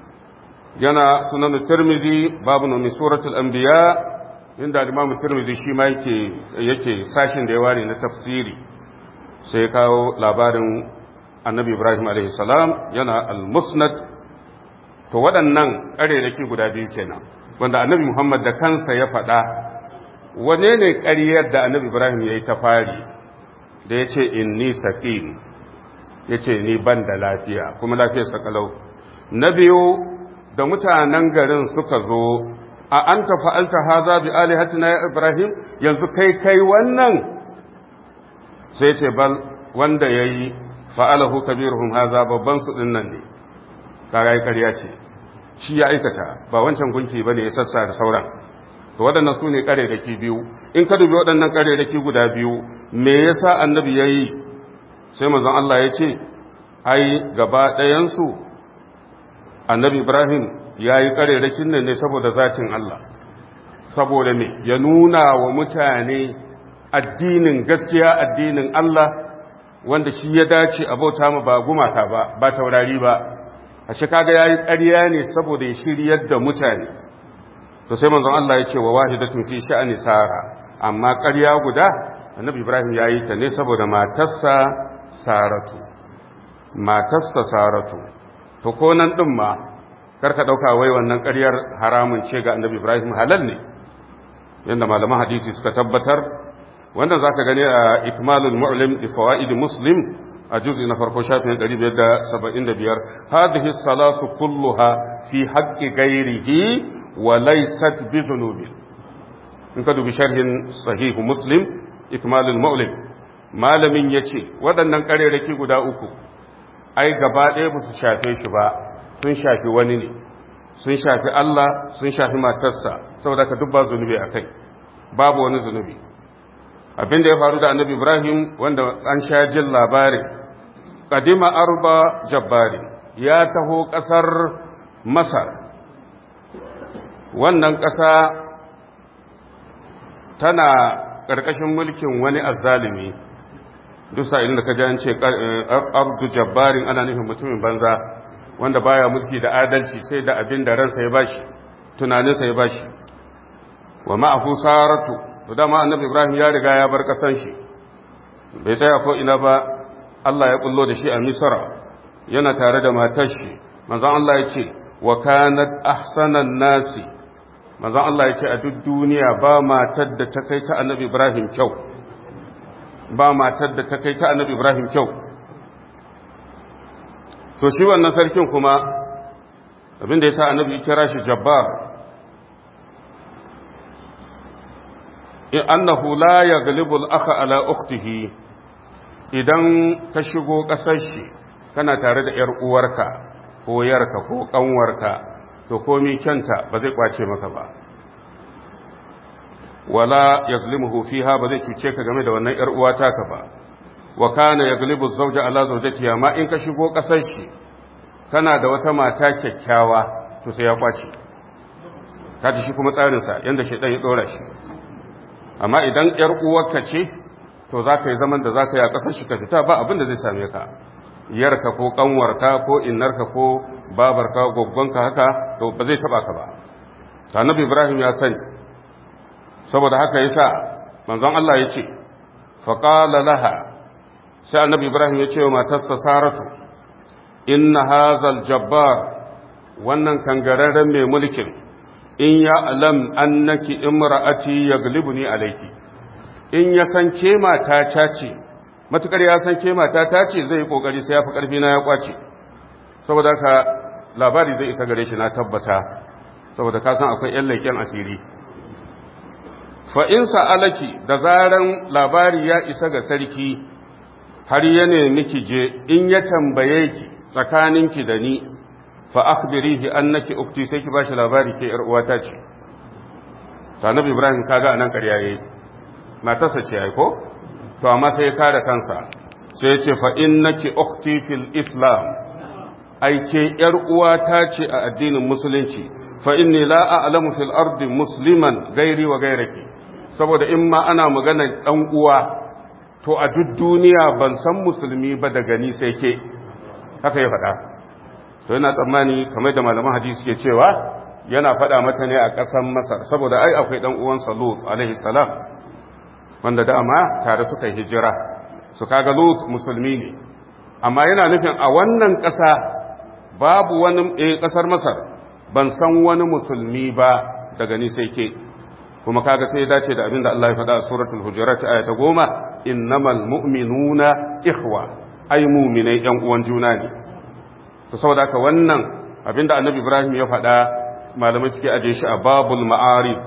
yana sunan tirmizi babu min suratul anbiya inda imamu tirmizi shi ma yake yake sashin da ya ware na tafsiri sai kawo labarin annabi ibrahim alaihi salam yana al-musnad to waɗannan ƙarerake guda biyu kenan wanda annabi muhammad da kansa ya faɗa wane ne ƙaryar da annabi ibrahim ya yi ta fari da ya ce inni saqim ya ce ni ban da lafiya kuma lafiyar sakalau na biyu da mutanen garin suka zo a an ta fa'alta haza bi alihatina ya Ibrahim yanzu kai kai wannan sai ce bal wanda ya yi fa'alahu kabiruhum haza babban su ɗin nan ne kaga yi ƙarya ce shi ya aikata ba wancan gunki ba ne ya sassa da sauran to waɗannan su ne ƙarerake biyu in ka dubi waɗannan ƙarerake guda biyu me yasa annabi ya yi sai manzon Allah ya ce ai gaba ɗayansu annabi ibrahim ya yi ƙarerakin nan ne saboda zatin Allah saboda me ya nuna wa mutane addinin gaskiya addinin Allah wanda shi ya dace a bauta ma ba gumaka ba ba taurari ba a shi kaga ya yi ƙarya ne saboda ya shiryar da mutane to sai manzon Allah ya ce wa wahidatun fi sha'ani sara amma ƙarya guda annabi ibrahim ya yi ta ne saboda matarsa saratu matarsa saratu to ko nan ɗin ma karka ɗauka wai wannan ƙaryar haramun ce ga annabi ibrahim halal ne yadda malaman hadisi suka tabbatar wanda za ka gani a ikmalul mu'lim da fawa'id muslim a juzi na farko shafin 575 hadhihi salatu kulluha fi haqqi ghairihi wa laysat bi dhunubin in ka dubi sharhin sahih muslim ikmalul mu'lim malamin yace waɗannan ƙarerake guda uku ai gaba ɗaya ba su shafe shi ba sun shafi wani ne sun shafi Allah sun shafi matarsa saboda ka dubba zunubi a kai babu wani zunubi abin da ya faru da annabi ibrahim wanda an sha jin labarin kadima arba jabbari ya taho ƙasar masar wannan ƙasa tana ƙarƙashin mulkin wani azzalimi duk sa'ilin da ka ji an ce abdu jabbarin ana nufin mutumin banza wanda baya mulki da adalci sai da abin da ransa ya bashi tunaninsa ya bashi wa ma'ahu saratu to dama annabi ibrahim ya riga ya bar kasan shi bai tsaya ko ina ba Allah ya kullo da shi a misra yana tare da matar shi manzon Allah ya ce wa kanat ahsanan nasi manzon Allah ya ce a duk duniya ba matar da ta kai ta annabi Ibrahim kyau ba matar da ta kai ta annabi Ibrahim kyau to shi wannan sarkin kuma abinda ya sa annabi kira shi jabbar in annahu la yaghlibu al-akha ala ukhtihi idan ka shigo kasar shi kana tare da yar uwarka ko yarka ko kanwarka to komai kyanta ba zai kwace maka ba wala yazlimuhu fiha ba zai cuce ka game da wannan yar uwa taka ba wa kana yaglibu zawja ala zawjatiha ma in ka shigo kasar shi kana da wata mata kyakkyawa to sai ya kwace kaji shi kuma tsarin sa yanda shedan ya dora shi amma idan yar uwarka ce to zaka yi zaman da zaka yi a kasar shi ka fita ba abin da zai same ka yarka ko kanwarka ko innarka ko babarka goggonka haka to ba zai taba ka ba annabi ibrahim ya sani saboda haka yasa manzon Allah ya ce faqala laha sai annabi ibrahim ya ce wa matarsa saratu inna hazal jabbar wannan kangararren mai mulkin in ya alam annaki imra'ati yaglibuni alayki in ya san ke mata ta ce matukar ya san ke mata ta ce zai kokari sai ya fi karfi na ya kwace saboda haka labari zai isa gare shi na tabbata saboda ka san akwai yan leƙen asiri fa in sa'alaki da zaran labari ya isa ga sarki har ya nemi ki je in ya tambaye ki tsakaninki da ni fa akhbirihi annaki ukti sai ki bashi labari ke yar uwata ce sanabi ibrahim kaga anan ƙarya yayi matarsa ce ai ko to amma sai ya kare kansa sai ya ce fa innaki ukti fil islam ai ke yar uwata ce a addinin musulunci fa inni la a'lamu fil ardi musliman gairi wa gairaki saboda in ma ana magana dan uwa to a duk duniya ban san musulmi ba daga ni sai ke haka ya faɗa to yana tsammani kamar da malaman hadisi ke cewa yana faɗa mata ne a ƙasar masar saboda ai akwai ɗan uwansa lut alaihi salam wanda dama tare suka yi hijira su kaga lut musulmi ne amma yana nufin a wannan ƙasa babu wani ƙasar masar ban san wani musulmi ba daga ni sai ke kuma kaga sai ya dace da abin da Allah ya faɗa a suratul hujurat aya ta goma innamal mu'minuna ikhwa ai mu'minai yan uwan juna ne to saboda haka wannan abin da annabi Ibrahim ya faɗa malamai suke aje shi a babul ma'arif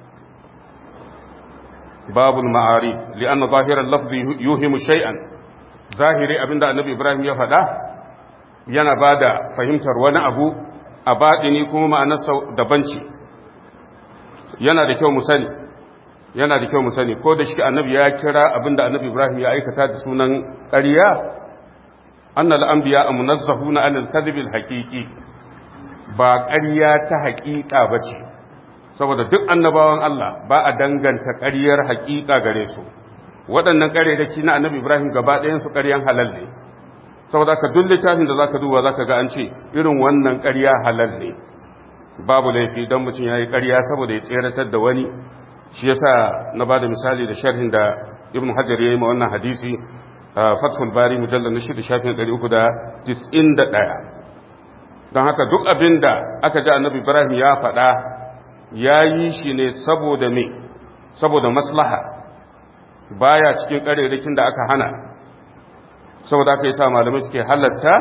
babul ma'arif li'anna zahiran lafzi yuhimu shay'an zahiri abin da annabi Ibrahim ya faɗa yana bada fahimtar wani abu a baɗini kuma ma'anarsa daban ce yana da kyau mu sani yana da kyau mu sani ko da shi annabi ya kira abinda annabi Ibrahim ya aikata da sunan ƙarya annal anbiya munazzahuna anil kadhibil haqiqi ba ƙarya ta haƙiƙa bace saboda duk annabawan Allah ba a danganta ƙaryar haƙiƙa gare su waɗannan ƙarerake na annabi Ibrahim gaba ɗayan su ƙaryan halal ne saboda ka duk littafin da zaka duba zaka ga an ce irin wannan ƙarya halal ne babu laifi don mutum ya yi ƙarya saboda ya tseratar da wani shi yasa na ba da misali da sharhin da ibn hajar ya yi ma wannan hadisi a fathul bari mujallar na shida shafin ɗari uku da tis'in da ɗaya don haka duk abin da aka ji annabi ibrahim ya faɗa ya yi shi ne saboda me saboda maslaha baya cikin ƙarerakin da aka hana saboda aka yi sa malamai suke halatta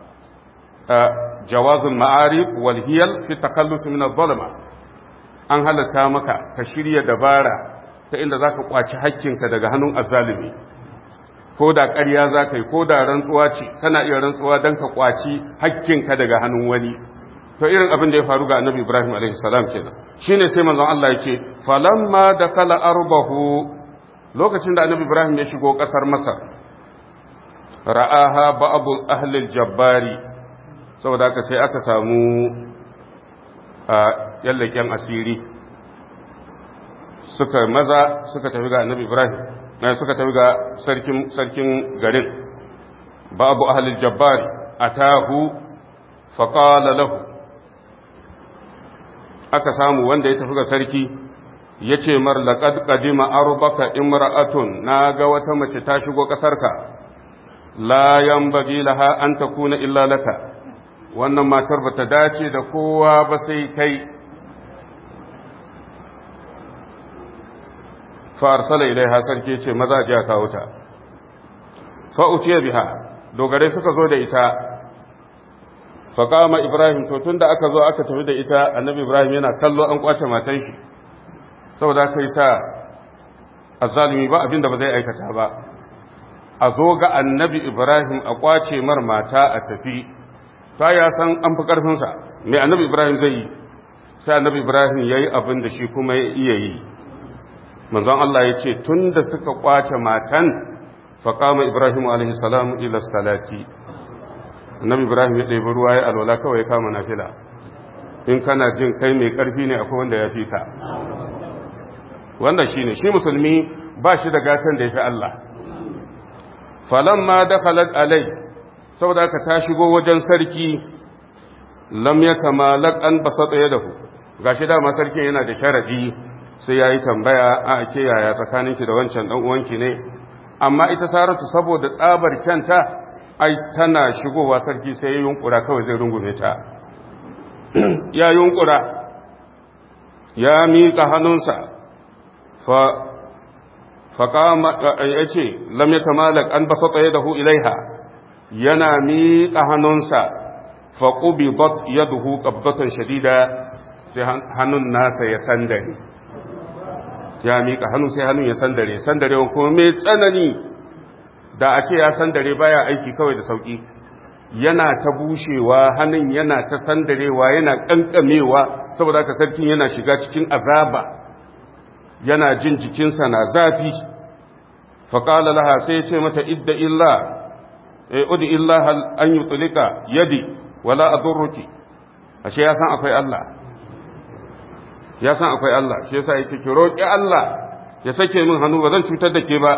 jawazul ma'arif wal hiyal fi takallus min adh-dhulma an halatta maka ka shirya dabara ta inda zaka kwaci hakkinka daga hannun azzalimi ko da ƙarya zaka yi ko da rantsuwa ce kana iya rantsuwa dan ka kwaci hakkinka daga hannun wani to irin abin da ya faru ga annabi Ibrahim alaihi salam kenan shine sai manzon Allah yake falamma dakala arbahu lokacin da annabi Ibrahim ya shigo kasar Masar ra'aha ba'd ahli al-jabbari saboda haka sai aka samu a yallaken asiri suka maza suka tafi ga annabi ibrahim na suka tafi ga sarkin sarkin garin babu ahlul jabbari atahu faqala lahu aka samu wanda ya tafi ga sarki yace mar laqad qadima arbaka imra'atun naga wata mace ta shigo kasarka la yanbaghi laha an takuna illa laka wannan matar ba ta dace da kowa ba sai kai fa arsala ilaiha sarki ce maza ji a kawo ta fa utiya biha dogare suka zo da ita fa kama ibrahim to tunda aka zo aka tafi da ita annabi ibrahim yana kallo an kwace matan shi saboda kai sa azzalimi ba abinda ba zai aikata ba a zo ga annabi ibrahim a kwace mar mata a tafi ta ya san an fi karfinsa mai annabi ibrahim zai yi sai annabi ibrahim ya yi abin da shi kuma ya iya yi manzon Allah ya ce tun da suka kwace matan faƙama ibrahim alaihissalam ila salati annabi ibrahim ya ɗebi ruwa ya alwala kawai kama na fila in kana jin kai mai ƙarfi ne akwai wanda ya fi ka wanda shi ne shi musulmi ba shi da gatan da ya fi Allah falon ma da alai saboda ka ta shigo wajen sarki lam ya tamalak an basa tsaye da ku ga shi dama sarkin yana da sharadi sai ya yi tambaya a ake yaya tsakaninki da wancan ɗan uwanki ne amma ita saratu saboda tsabar kyanta ai tana shigowa sarki sai ya yunkura kawai zai rungume ta ya yunkura ya miƙa hannunsa fa faƙama ya ce lam ya tamalak an basa tsaye da hu ilaiha yana miƙa hannunsa faƙubi bat ya duhu ƙabdatan shadida sai hannun nasa ya sandare ya miƙa hannu sai hannun ya sandare sandare kuma mai tsanani da a ce ya sandare baya aiki kawai da sauƙi yana ta bushewa hannun yana ta sandarewa yana ƙanƙamewa saboda ka sarkin yana shiga cikin azaba yana jin jikinsa na zafi faƙala laha sai ya ce mata idda illa udi illa an yi tulika yadi wala a durruki ashe ya san akwai Allah ya san akwai Allah shi yasa yake ki roƙi Allah ya sake min hannu ba zan cutar da ke ba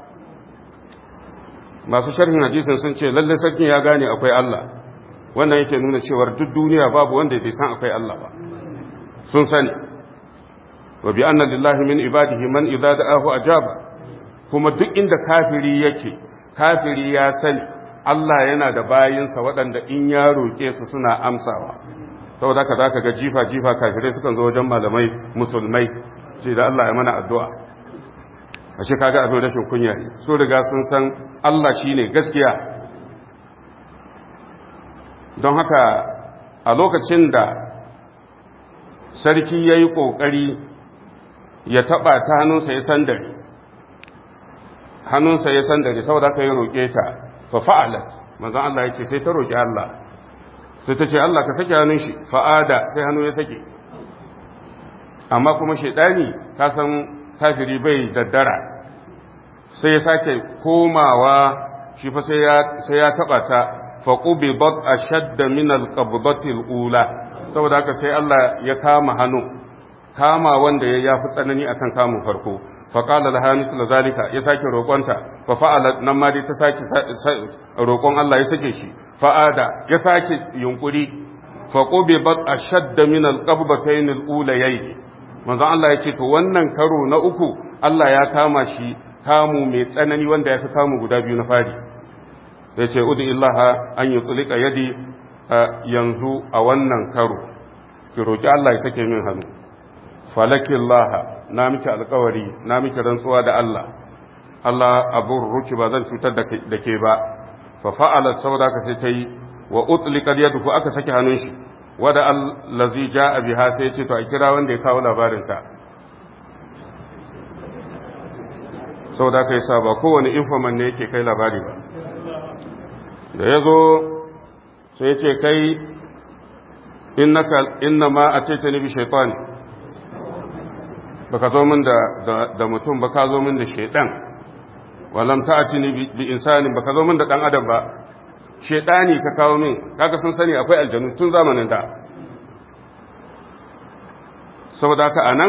masu sharhin hadisin sun ce lalle sarkin ya gane akwai Allah wannan yake nuna cewar duk duniya babu wanda bai san akwai Allah ba sun sani wa bi anna lillahi min ibadihi man idza da'ahu ajaba kuma duk inda kafiri yake kafiri ya sani Allah yana da bayinsa waɗanda in ya roƙe su suna amsawa saboda haka zaka ga jifa jifa kafirai sukan zo wajen malamai musulmai ce da Allah ya mana addu'a ashe kaga abin rashin kunya ne so riga sun san Allah shine gaskiya don haka a lokacin da sarki yayi kokari ya taba ta hannunsa ya sandare hannunsa ya sandare saboda haka ya roƙe ta fa fa'alat manzon Allah ya ce sai ta roƙi Allah sai ta ce Allah ka sake hannun shi fa'ada sai hannu ya sake amma kuma shaidani ka san kafiri bai daddara sai ya sake komawa shi fa sai ya taba ta faqubi bat ashadda min alqabdati alula saboda haka sai Allah ya kama hannu kama wanda ya yafi tsanani akan kamun farko faƙala da hamis da zalika ya sake roƙonta fa fa'ala nan ma dai ta sake roƙon Allah ya sake shi fa'ada ya sake yunkuri fa qubi bat ashadda min alqabbatayn alulayayn manzon Allah ya ce to wannan karo na uku Allah ya kama shi kamu mai tsanani wanda ya fi kamu guda biyu na fari ya ce udu illaha an yi tsulika yadi yanzu a wannan karo ki roƙi Allah ya sake min hannu falakin laha na miki alkawari na miki rantsuwa da Allah Allah abun ruki ba zan cutar da ke ba fa fa'alat saboda ka sai ta yi wa utliqat yaduhu aka saki hannun shi wada allazi jaa biha sai ce to a kira wanda ya kawo labarin ta saboda kai sa ba kowane informant ne yake kai labari ba da yazo sai ce kai innaka inna ma ataitani bi shaytani baka zo min da da mutum ba ka zo min da shaydan walam ta'tini bi insanin baka zo min da dan adam ba shaytani ka kawo min kaga sun sani akwai aljanu tun zamanin da saboda haka anan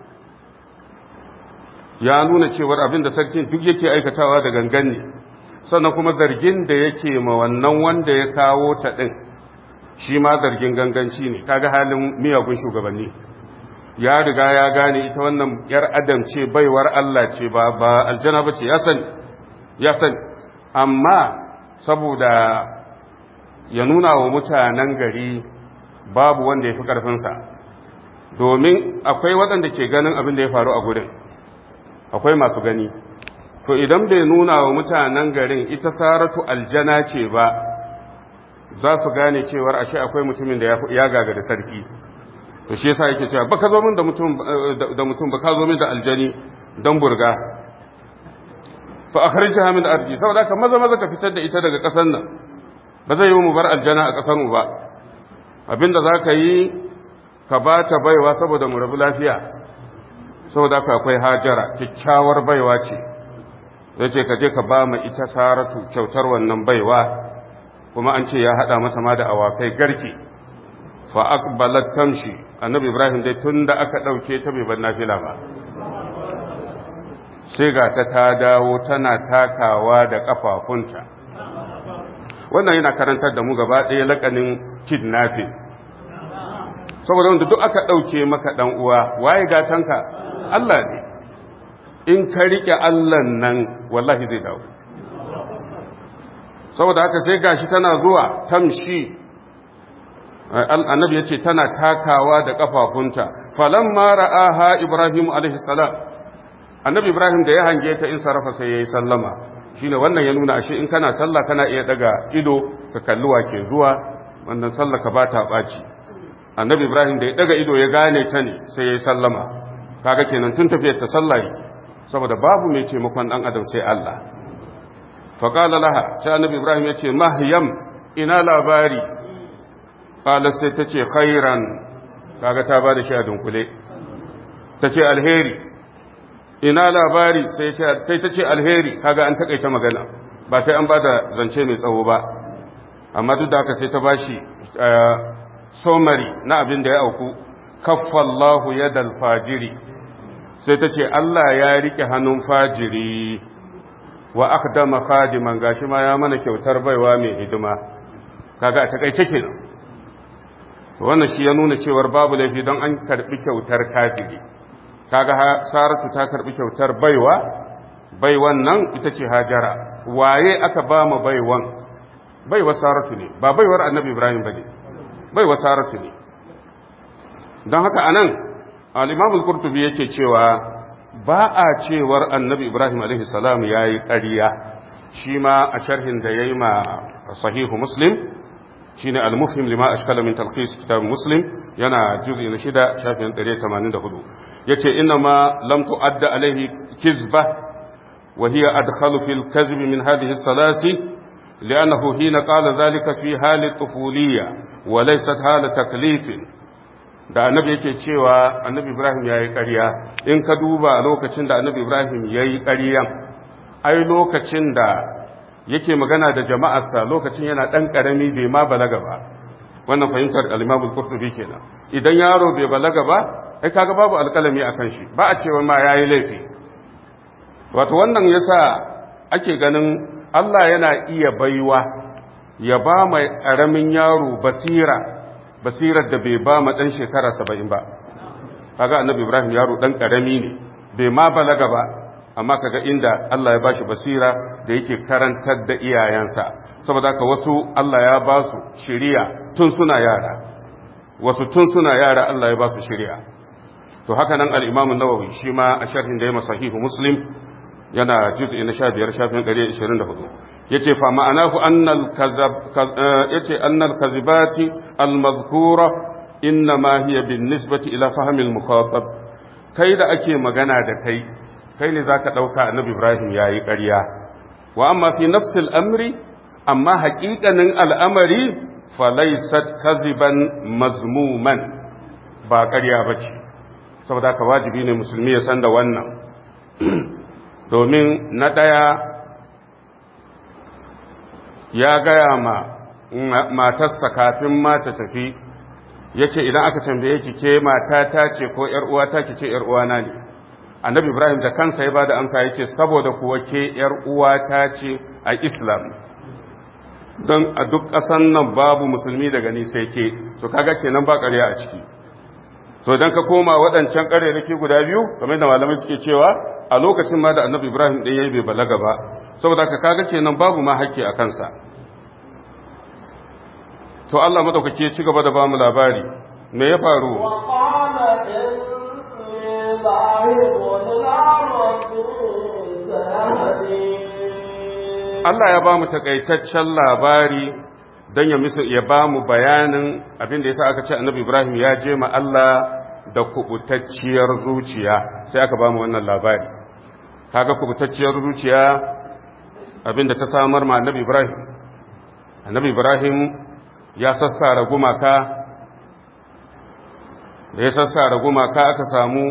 ya nuna cewar abin da sarkin duk yake aikatawa da gangan ne sannan kuma zargin da yake ma wannan wanda ya kawo ta din shi ma zargin ganganci ne kaga halin miyagun shugabanni ya riga ya gane ita wannan yar adam ce baiwar Allah ce ba ba aljana ba ce ya sani ya sani amma saboda ya nuna wa mutanen gari babu wanda ya fi ƙarfinsa domin akwai waɗanda ke ganin abin da ya faru a gurin akwai masu gani to idan bai nuna wa mutanen garin ita saratu aljana ce ba za su gane cewar ashe akwai mutumin da ya gagari sarki to shi yasa yake cewa baka zo min da mutum da mutum baka zo min da aljani dan burga fa akhrijha min ardi saboda ka maza maza ka fitar da ita daga kasar nan ba zai yi mu bar aljana a kasar mu ba abinda zaka yi ka ba ta baiwa saboda mu rabu lafiya saboda ka akwai hajara kyakkyawar baiwa ce yace ka je ka ba mu ita saratu kyautar wannan baiwa kuma an ce ya hada mata ma da awakai garke fa aqbalat tamshi annabi ibrahim dai tunda aka dauke ta bai bar nafila ba sai ga ta ta dawo tana takawa da kafafunta wannan yana karantar da mu gaba ɗaya lakanin kidnapping saboda wanda duk aka ɗauke maka ɗan uwa waye gatanka Allah ne in ka riƙe Allah nan wallahi zai dawo saboda haka sai gashi tana zuwa tamshi annabi yace tana takawa da kafafunta falamma ra'aha ibrahim alaihi salam annabi ibrahim da ya hange ta in sarafa sai yayi sallama shine wannan ya nuna ashe in kana sallah kana iya daga ido ka kalli wa ke zuwa wannan sallah ka bata baci annabi ibrahim da ya daga ido ya gane ta ne sai yayi sallama kaga kenan tun tafiyar ta sallah yake saboda babu mai taimakon dan adam sai Allah fa qala laha sai annabi ibrahim yace mahyam ina labari qala sai tace khairan kaga ta bada shi a dunkule tace alheri ina labari sai ta ce alheri kaga an takaita magana ba sai an bada zance mai tsawo ba amma duk da haka sai ta bashi somari na abin da ya auku kaffallahu yadal fajiri sai ta ce Allah ya rike hannun fajiri wa akdama khadiman gashi ma ya mana kyautar baiwa mai hidima kaga a takaice kenan wannan shi ya nuna cewar babu laifi don an karbi kyautar kafiri kaga saratu ta karbi kyautar baiwa baiwan nan ita ce hajara waye aka ba mu baiwan baiwa saratu ne ba baiwar annabi ibrahim bane baiwa saratu ne don haka anan al-imam al-qurtubi yake cewa ba a cewar annabi ibrahim alaihi salam yayi ƙarya shi ma a sharhin da yayi ma sahihu muslim shine al-mufhim lima ashkala min talkhis kitab muslim yana juz'i na shida shafin 184 yace inna ma lam tu'adda alaihi kizba wa hiya adkhalu fil kadhib min hadhihi as-salasi لأنه حين قال ذلك في حال الطفولية وليست حال تكليف da annabi yake cewa annabi Ibrahim ya yi ƙarya in ka duba lokacin da annabi Ibrahim ya yi ƙaryan ai lokacin da yake magana da jama'arsa lokacin yana ɗan ƙarami bai ma balaga ba wannan fahimtar al-imamul qurtubi kenan idan yaro bai balaga ba ai kaga babu alƙalami akan shi ba a cewa ma yayi laifi wato wannan yasa ake ganin Allah yana iya baiwa ya ba mai ƙaramin yaro basira basirar da bai ba ma ɗan shekara saba'in ba kaga annabi ibrahim yaro ɗan ƙarami ne bai ma balaga ba amma kaga inda Allah ya bashi basira da yake karantar da iyayensa saboda haka wasu Allah ya ba su shiriya tun suna yara wasu tun suna yara Allah ya ba su shiriya to haka nan al-Imam an-Nawawi shi ma a sharhin da ya sahihu Muslim yana juz'i na 15 shafin 124 yace fa ma'anahu annal kazab yace annal kazibati al-mazkura inma hiya bin nisbati ila fahmi al-mukhatab kai da ake magana da kai kai ne za ka ɗauka annabi Ibrahim ya yi ƙarya, wa amma fi nafsil amri, amma haƙiƙanin al'amari falaisat kaziban mazmuman ba ƙarya ba ce, saboda ka wajibi ne musulmi ya san da wannan, domin na ɗaya ya gaya ma matarsa kafin mata tafi, ya ce idan aka tambaye ki ke mata ta ce ko ‘yar'uwa ta ki ce ‘yar'uwana ne’. annabi ibrahim da kansa ya bada amsa yake saboda kuwa ke yar uwata ce a islam don a duk ƙasan nan babu musulmi daga ni sai ke so kaga kenan ba ƙarya a ciki so idan ka koma waɗancan ƙarerake guda biyu kamar da malamai suke cewa a lokacin ma da annabi ibrahim ɗin yayi bai balaga ba saboda ka kaga kenan babu ma hakki a kansa to Allah madaukake ya ci gaba da bamu labari me ya faru ذاهب إلى ربي سيهدين Allah ya ba mu takaitaccen labari don ya misu ya ba mu bayanin abin da yasa aka ce annabi Ibrahim ya je ma Allah da kubutacciyar zuciya sai aka ba mu wannan labari kaga kubutacciyar zuciya abin da ta samar ma annabi Ibrahim annabi Ibrahim ya sassara gumaka da ya sassara gumaka aka samu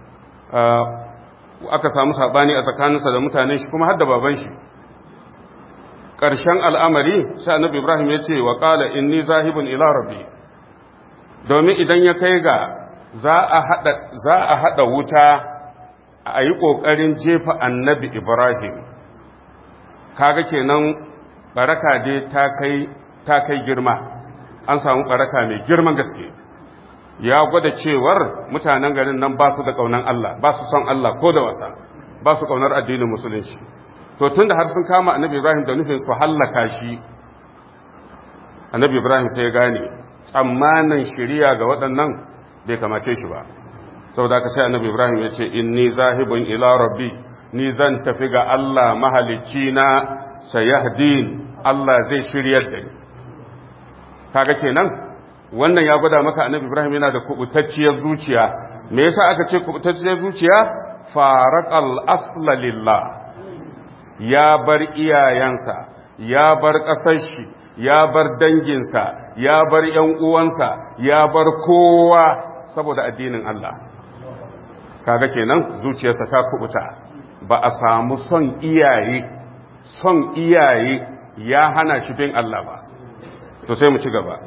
aka samu sabani a tsakaninsa da mutanen shi kuma har da baban shi ƙarshen al'amari sai annabi Ibrahim ya ce wa ƙala inni zahibun ila rabbi domin idan ya kai ga za a haɗa wuta a yi ƙoƙarin jefa annabi Ibrahim kaga kenan baraka dai ta kai girma an samu baraka mai girman gaske ya gwada cewar mutanen garin nan ba su da ƙaunar Allah ba su son Allah ko da wasa ba su ƙaunar addinin musulunci to tun da har sun kama annabi ibrahim da nufin su hallaka shi annabi ibrahim sai ya gane tsammanin shiriya ga waɗannan bai kamace shi ba saboda ka sai annabi ibrahim ya ce inni zahibun ila rabbi ni zan tafi ga allah mahalicci na sayahdin allah zai shiryar da ni kaga kenan wannan ya gwada maka annabi ibrahim yana da kubutacciyar zuciya me yasa aka ce kubutacciyar zuciya faraqal asla lillah ya bar iyayensa ya bar ƙasar shi ya bar danginsa ya bar ‘yan uwansa ya bar kowa saboda addinin Allah kaga kenan zuciyarsa ta kubuta ba a samu son iyaye son iyaye ya hana shi bin Allah ba to sai mu ci gaba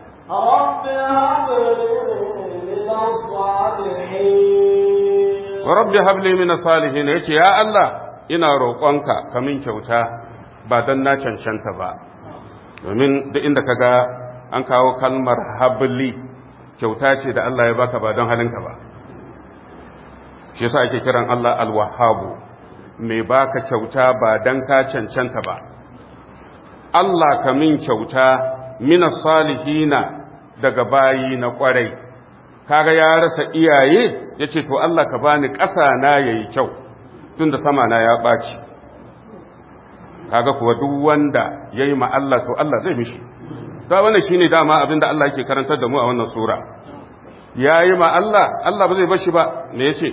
rabbi habli min salihin yace ya Allah ina roƙonka ka min kyauta ba don na cancanta ba domin da inda ka ga an kawo kalmar habli kyauta ce da Allah ya baka ba don halinka ba shi yasa ake kiran Allah alwahabu mai baka kyauta ba don ka cancanta ba Allah ka min kyauta mina salihina daga bayi na kwarai kaga ya rasa iyaye yace to Allah ka bani ƙasa na yayi kyau tun da sama na ya ɓaci kaga kuwa duk wanda ya yi Allah to Allah zai mishi ta wannan shi ne dama abinda Allah yake karantar da mu a wannan sura ya yi Allah Allah ba zai bashi ba me ya ce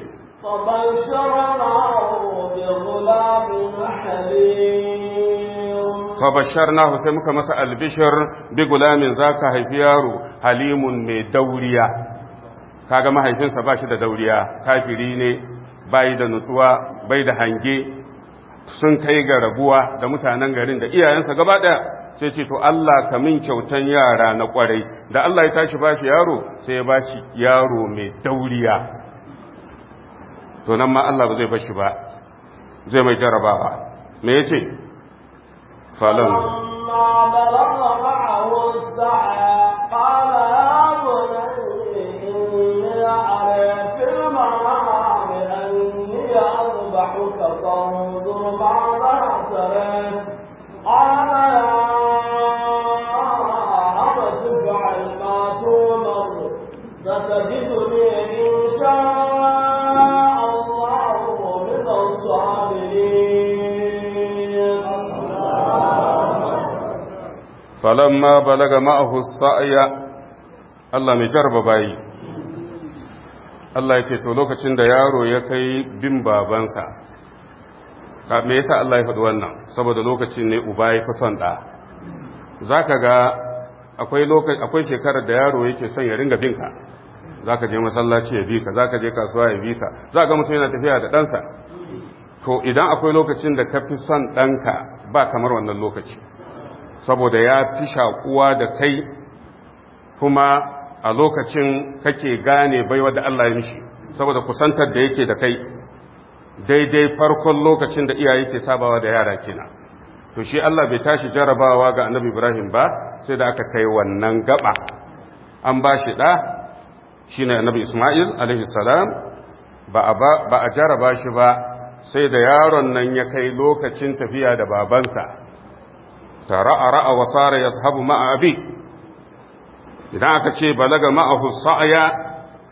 fabashar nahu sai muka masa albishir bi gulamin za ka haifi yaro halimun mai dauriya kaga mahaifinsa ba shi da dauriya kafiri ne bai da nutsuwa bai da hange sun kai ga rabuwa da mutanen garin da iyayensa gaba daya sai ce to Allah ka min kyautan yara na kwarai da Allah ya tashi bashi yaro sai ya bashi yaro mai dauriya to nan ma Allah ba zai bashi ba zai mai jarabawa me yace falan قال يا بني إني أرى في المنام يذبحك فانظر ماذا ترى قال يا أبت افعل ما تؤمر ستجدني إن شاء الله من الصابرين فلما بلغ معه السعي Allah mai jarba bayi Allah ya ce to lokacin da yaro ya kai bin babansa me yasa Allah ya faɗi wannan saboda lokacin ne uba ya fi son ɗa za ka ga akwai shekarar da yaro yake son ya ringa binka za ka je masallaci ya bi ka za ka je kasuwa ya bi ka za ga mutum yana tafiya da ɗansa to idan akwai lokacin da ka fi son ɗanka ba kamar wannan lokaci saboda ya fi shakuwa da kai kuma a lokacin kake gane baiwa da Allah ya mishi saboda kusantar da yake da kai daidai farkon lokacin da iyaye ke sabawa da yara kenan to shi Allah bai tashi jarabawa ga annabi Ibrahim ba sai da aka kai wannan gaba an ba shi ɗa shi ne annabi Ismail alaihi salam ba a jaraba shi ba sai da yaron nan ya kai lokacin tafiya da babansa ta ra'a ra'a wa sara ya zahabu ma'a abi idan aka ce balaga ma'ahu sa'aya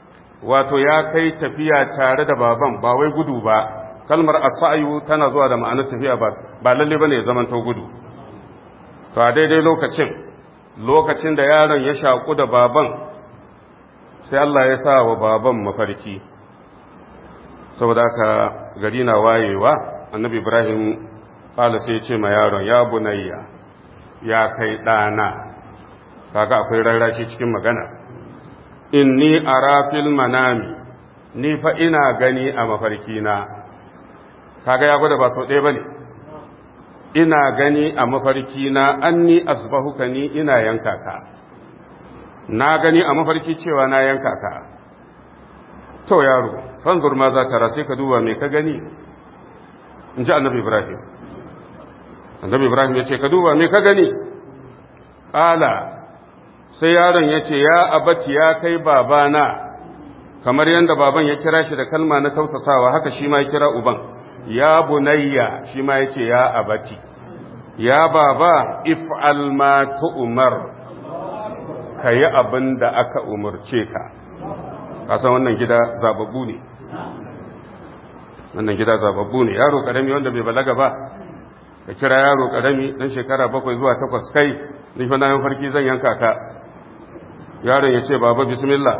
wato ya kai tafiya tare da baban ba wai gudu ba kalmar asayu tana zuwa da ma'anar tafiya ba ba lalle bane ya zamanto gudu to a daidai lokacin lokacin da yaron ya shaku da baban sai Allah ya sa wa baban mafarki saboda haka gari na wayewa annabi ibrahim kala sai ya ce ma yaron ya bunayya ya kai ɗana kaga akwai rarrashi cikin magana inni ara fil manami ni fa ina gani a mafarkina kaga ya gwada ba sau ɗaya bane ina gani a mafarkina anni asbahuka ni ina yanka ka na gani a mafarki cewa na yanka ka to yaro fanzur ma za ta sai ka duba me ka gani in ji annabi ibrahim annabi ibrahim ya ce ka duba me ka gani ƙala sai yaron ya ce ya abati ya kai babana kamar yadda baban ya kira shi da kalma na tausasawa haka shi ma ya kira uban ya bunayya shi ma ya ce ya abati ya baba if'al ma tu'mar ka yi abin da aka umarce ka kasan wannan gida zababbu ne wannan gida zababbu ne yaro karami wanda bai balaga ba ka kira yaro karami dan shekara bakwai zuwa takwas kai ni fa na farki zan yanka ka yaron ya ce baba bismillah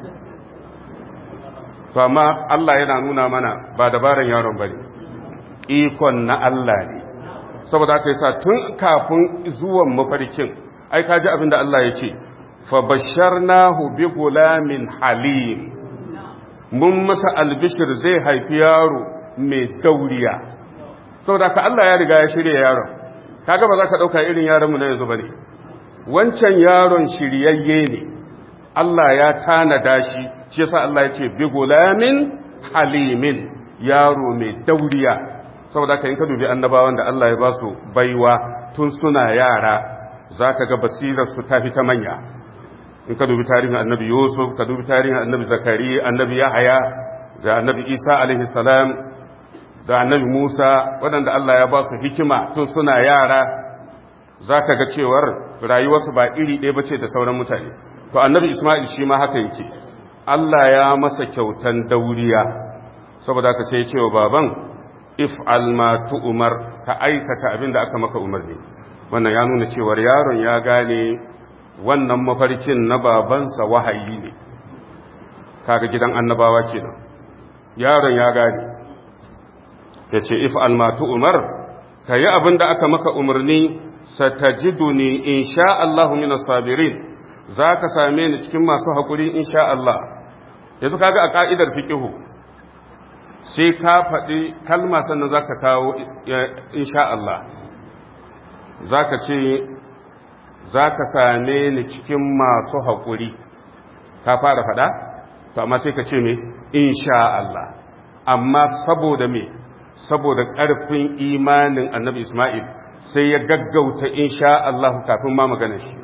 to amma Allah yana nuna mana ba dabaran yaron bane ikon na Allah ne saboda haka yasa tun kafin zuwan mafarkin ai kaji abin da Allah ya ce fa basharnahu bi gulamin halim mun masa albishir zai haifi yaro mai dauriya saboda haka Allah ya riga ya shirya yaron kaga ba za ka dauka irin yaron mu na yanzu bane wancan yaron shiryayye ne Allah ya tanada shi shi yasa Allah ya ce bi gulamin halimin yaro mai dauriya saboda ka in ka dubi annabawan da Allah ya ba su baiwa tun suna yara zaka ga basirar su ta ta manya in ka dubi tarihin annabi Yusuf ka dubi tarihin annabi Zakariya annabi Yahaya da annabi Isa alaihi salam da annabi Musa waɗanda Allah ya ba su hikima tun suna yara zaka ga cewar rayuwarsu ba iri ɗaya bace da sauran mutane to annabi Isma'il shi ma haka yake Allah ya masa kyautan dauriya saboda haka sai ya ce wa baban if'al ma tu'mar ka aikata abin da aka maka umarni wannan ya nuna cewar yaron ya gane wannan mafarkin na babansa wahayi ne kaga gidan annabawa kenan yaron ya gane ya ce if'al ma tu'mar ka yi abin da aka maka umarni satajiduni insha Allahu minas sabirin za ka same ni cikin masu haƙuri insha Allah yanzu kaga a ƙa'idar fiƙihu sai ka faɗi kalma sannan za ka kawo insha Allah za ka ce za ka same ni cikin masu haƙuri ka fara faɗa to amma sai ka ce me insha Allah amma saboda me saboda ƙarfin imanin annabi Ismail sai ya gaggauta insha Allah kafin ma magana shi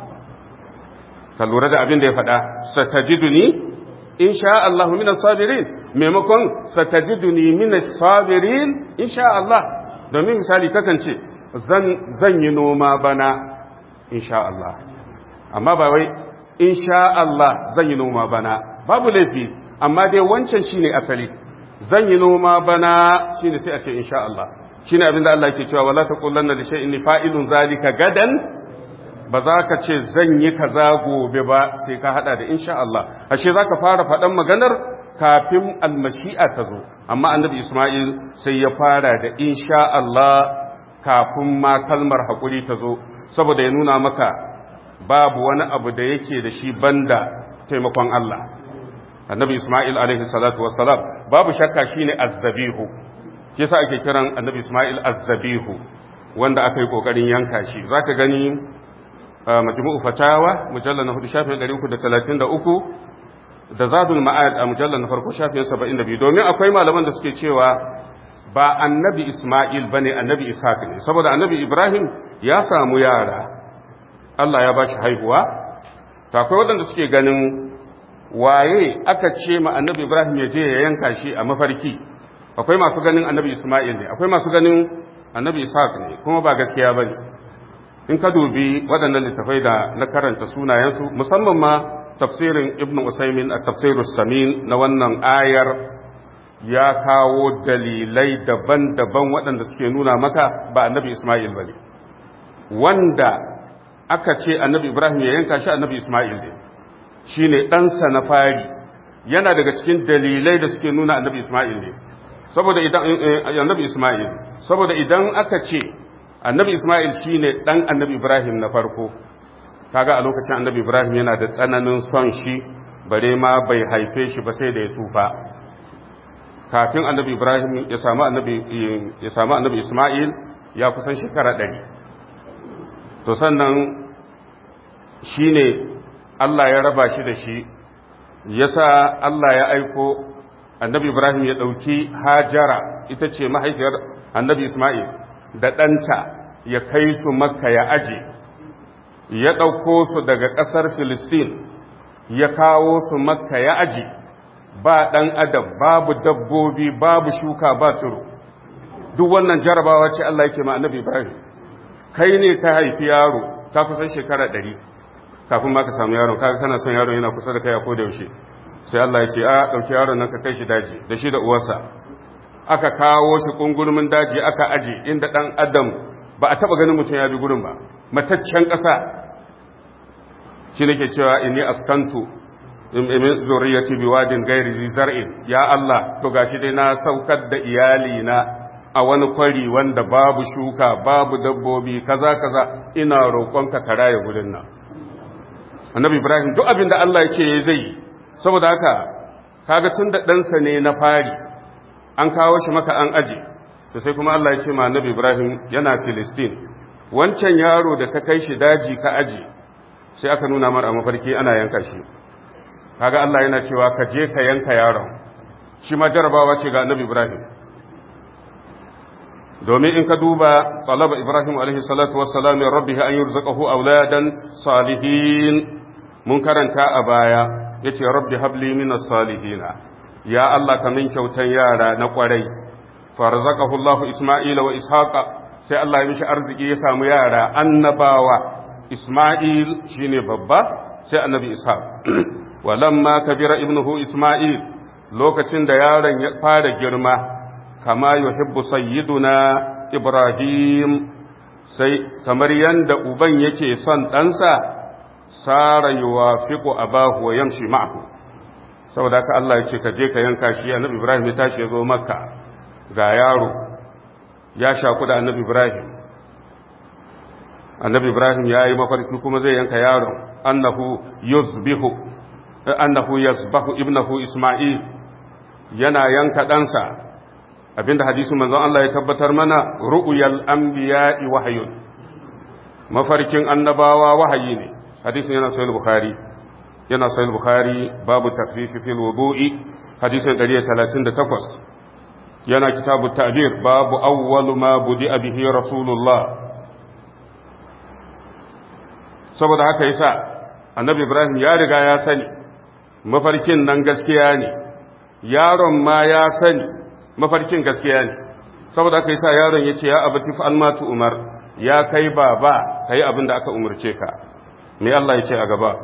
ka lura da abin da ya faɗa satajiduni insha Allah minas sabirin maimakon satajiduni minas sabirin insha Allah domin misali kakan ce zan zan yi noma bana insha Allah amma ba wai insha Allah zan yi noma bana babu laifi amma dai wancan shine asali zan yi noma bana shine sai a ce insha Allah shine abin da Allah yake cewa wala taqulanna li shay'in fa'ilun zalika gadan ba za ka ce zan yi kaza gobe ba sai ka hada da insha Allah ashe za ka fara faɗan maganar kafin almashi'a ta zo amma annabi Ismail sai ya fara da insha Allah kafin ma kalmar haƙuri ta zo saboda ya nuna maka babu wani abu da yake da shi banda taimakon Allah annabi Ismail alaihi salatu wassalam babu shakka shine azzabihu shi yasa ake kiran annabi Ismail azzabihu wanda aka yi kokarin yanka shi zaka gani majmu'u fatawa mujallal na 4 shafin 333 da zadul ma'ad a mujallal na farko shafin 72 domin akwai malaman da suke cewa ba annabi Isma'il bane annabi Ishaq ne saboda annabi Ibrahim ya samu yara Allah ya bashi haihuwa to akwai waɗanda suke ganin waye aka ce ma annabi Ibrahim ya je ya yanka shi a mafarki akwai masu ganin annabi Isma'il ne akwai masu ganin annabi Ishaq ne kuma ba gaskiya bane in ka dubi waɗannan littafai da na karanta sunayensu musamman ma tafsirin ibn usaimin a tafsirus samin na wannan ayar ya kawo dalilai daban-daban waɗanda suke nuna maka ba annabi isma'il ba ne wanda aka ce annabi ibrahim ya yanka shi annabi isma'il ne shi ne ɗansa na fari yana daga cikin dalilai da suke nuna annabi isma'il ne saboda idan annabi isma'il saboda idan aka ce annabi isma'il shine dan annabi ibrahim na farko kaga a lokacin annabi ibrahim yana da tsananin son shi bare ma bai haife shi ba sai da ya tsufa kafin annabi ibrahim ya samu annabi ya samu annabi isma'il ya kusan shekara ɗari to sannan shine Allah ya raba shi da shi yasa Allah ya aiko annabi ibrahim ya ɗauki hajara ita ce mahaifiyar annabi isma'il da ɗanta ya kai su makka ya aje ya ɗauko su daga ƙasar filistin ya kawo su makka ya aje ba ɗan adam babu dabbobi babu shuka ba turu duk wannan jarabawa ce Allah yake ma annabi ibrahim kai ne ka haifi yaro ka kusan shekara ɗari kafin ma ka samu yaron kaga kana son yaron yana kusa da kai a koda yaushe sai Allah ya ce a ɗauki yaron nan ka kai shi daji da shi da uwarsa aka kawo shi kungurmin daji aka aje inda ɗan adam ba a taɓa ganin mutum ya bi gurin ba mataccen ƙasa shi nake cewa inni askantu min zuriyati biwadin ghairi zar'in ya Allah to gashi dai na saukar da iyali na a wani kwari wanda babu shuka babu dabbobi kaza kaza ina roƙonka ka raye gurin nan annabi ibrahim duk abin da Allah ya ce zai yi saboda haka kaga tun da ɗansa ne na fari an kawo shi maka an aje to sai kuma Allah ya ce ma annabi ibrahim yana filistin wancan yaro da ka kai shi daji ka aje sai aka nuna mar a mafarki ana yanka shi kaga Allah yana cewa ka je ka yanka yaron shi ma jarabawa ce ga annabi ibrahim domin in ka duba talaba ibrahim alaihi salatu wassalam ya rabbihi an yurzaqahu auladan salihin mun karanta a baya yace rabbi habli minas salihina ya Allah ka min kyautan yara na kwarai farzaqahu Allah isma'ila wa ishaqa sai Allah ya mishi arziki ya samu yara annabawa isma'il shine babba sai annabi ishaq walamma kabira ibnuhu isma'il lokacin da yaron ya fara girma kama yuhibbu sayyiduna ibrahim sai kamar yanda uban yake son ɗansa sara yuwafiqu abahu wa yamshi ma'ahu saboda haka Allah ya ce ka je ka yanka shi annabi ibrahim ya tashi ya zo makka ga yaro ya shaku da annabi ibrahim annabi ibrahim ya yi mafarki kuma zai yanka yaron annahu yuzbihu annahu yazbahu ibnahu isma'il yana yanka ɗansa abinda hadisin manzon Allah ya tabbatar mana ru'yal anbiya'i wahyun mafarkin annabawa wahayi ne hadisin yana sahih bukhari yana sahih bukhari babu takfifi fil wudu'i hadisin 138 yana kitabu ta'bir babu awwalu ma budi'a bihi rasulullah saboda haka yasa annabi ibrahim ya riga ya sani mafarkin nan gaskiya ne yaron ma ya sani mafarkin gaskiya ne saboda aka yi sa yaron ya ce ya abati fa'al matu umar ya kai baba ka yi abin da aka umarce ka me Allah ya ce a gaba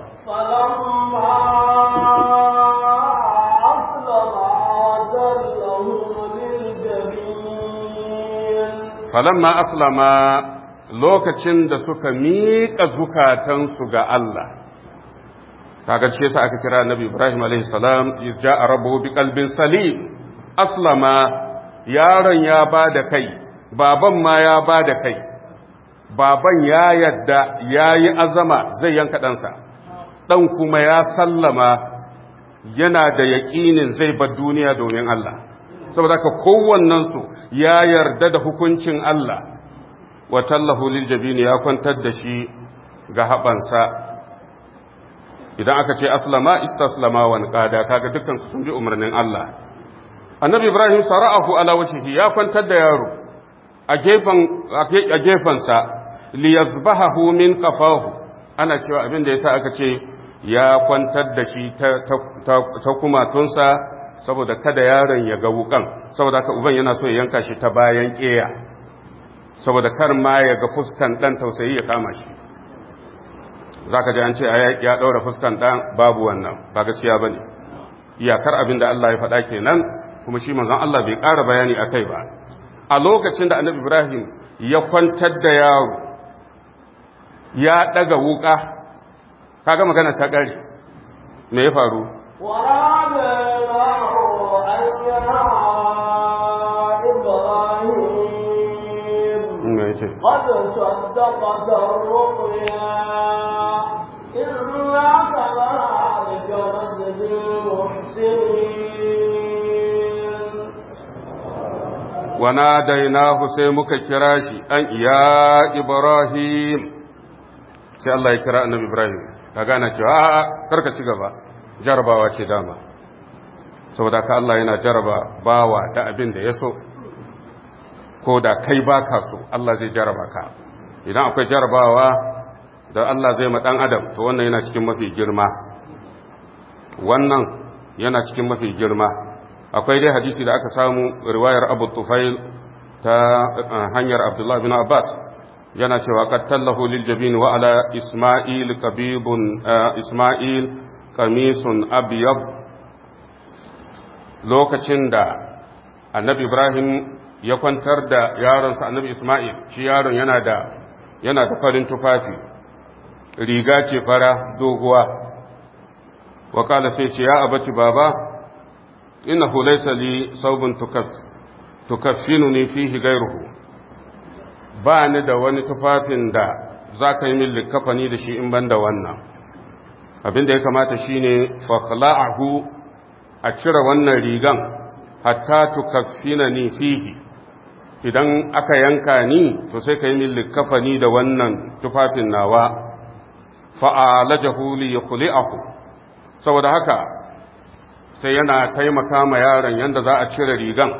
falamma aslama lokacin da suka miƙa zukatansu ga Allah kaga ce sa aka kira nabi ibrahim alaihi salam izja arabu bi qalbin salim aslama yaron ya ba da kai baban ma ya ba da kai baban ya yadda ya yi azama zai yanka ɗansa ɗan kuma ya sallama yana da yaƙinin zai bar duniya domin Allah saboda ka kowannensu ya yarda da hukuncin Allah wa tallahu lil jabini ya kwantar da shi ga haɓansa idan aka ce aslama istaslama wa qada kaga dukkan su sun bi umarnin Allah annabi ibrahim sara'ahu ala wajhihi ya kwantar da yaro a gefen a gefensa li yazbahahu min qafahu ana cewa abin da yasa aka ce ya kwantar da shi ta ta kumatunsa saboda kada yaron ya ga wukan saboda ka uban yana so ya yanka shi ta bayan keya saboda kar ma ya ga fuskan dan tausayi ya kama shi za ka ji an ce ya ɗaura fuskan ɗan babu wannan ba gaskiya ba ne iyakar abin da Allah ya faɗa kenan kuma shi manzon Allah bai ƙara bayani a kai ba a lokacin da annabi ibrahim ya kwantar da yaro ya ɗaga wuƙa kaga magana ta ƙari me ya faru قد صدقت الرؤيا إنا كذلك نجزي المحسنين وناديناه سيمك كراشي أن يا إبراهيم sai Allah ya kira annabi Ibrahim ka gane cewa a'a karka ci gaba jarabawa ce dama saboda ka Allah yana jaraba bawa da abin da ya so ko da kai baka so Allah zai jaraba ka idan akwai jarabawa da Allah zai ma dan adam to wannan yana cikin mafi girma wannan yana cikin mafi girma akwai dai hadisi da aka samu riwayar Abu Tufail ta hanyar Abdullah bin Abbas yana cewa qattallahu lil jabin wa ala isma'il qabibun isma'il qamisun abyad lokacin da annabi Ibrahim ya kwantar da yaronsa annabi Isma'il shi yaron yana da yana da farin tufafi riga ce fara doguwa wa kala sai ce ya abaci baba innahu laysa li saubun tukaff tukaffinuni fihi ghayruhu ba ni da wani tufafin da za ka yi min likafani da shi in ban da wannan abin da ya kamata shine fa khala'ahu a cire wannan rigan hatta tukaffinani fihi idan aka yanka ni to sai ka yi min likafani da wannan tufafin nawa fa'alajahu li yukhli'ahu saboda haka sai yana taimaka ma yaron yanda za a cire rigan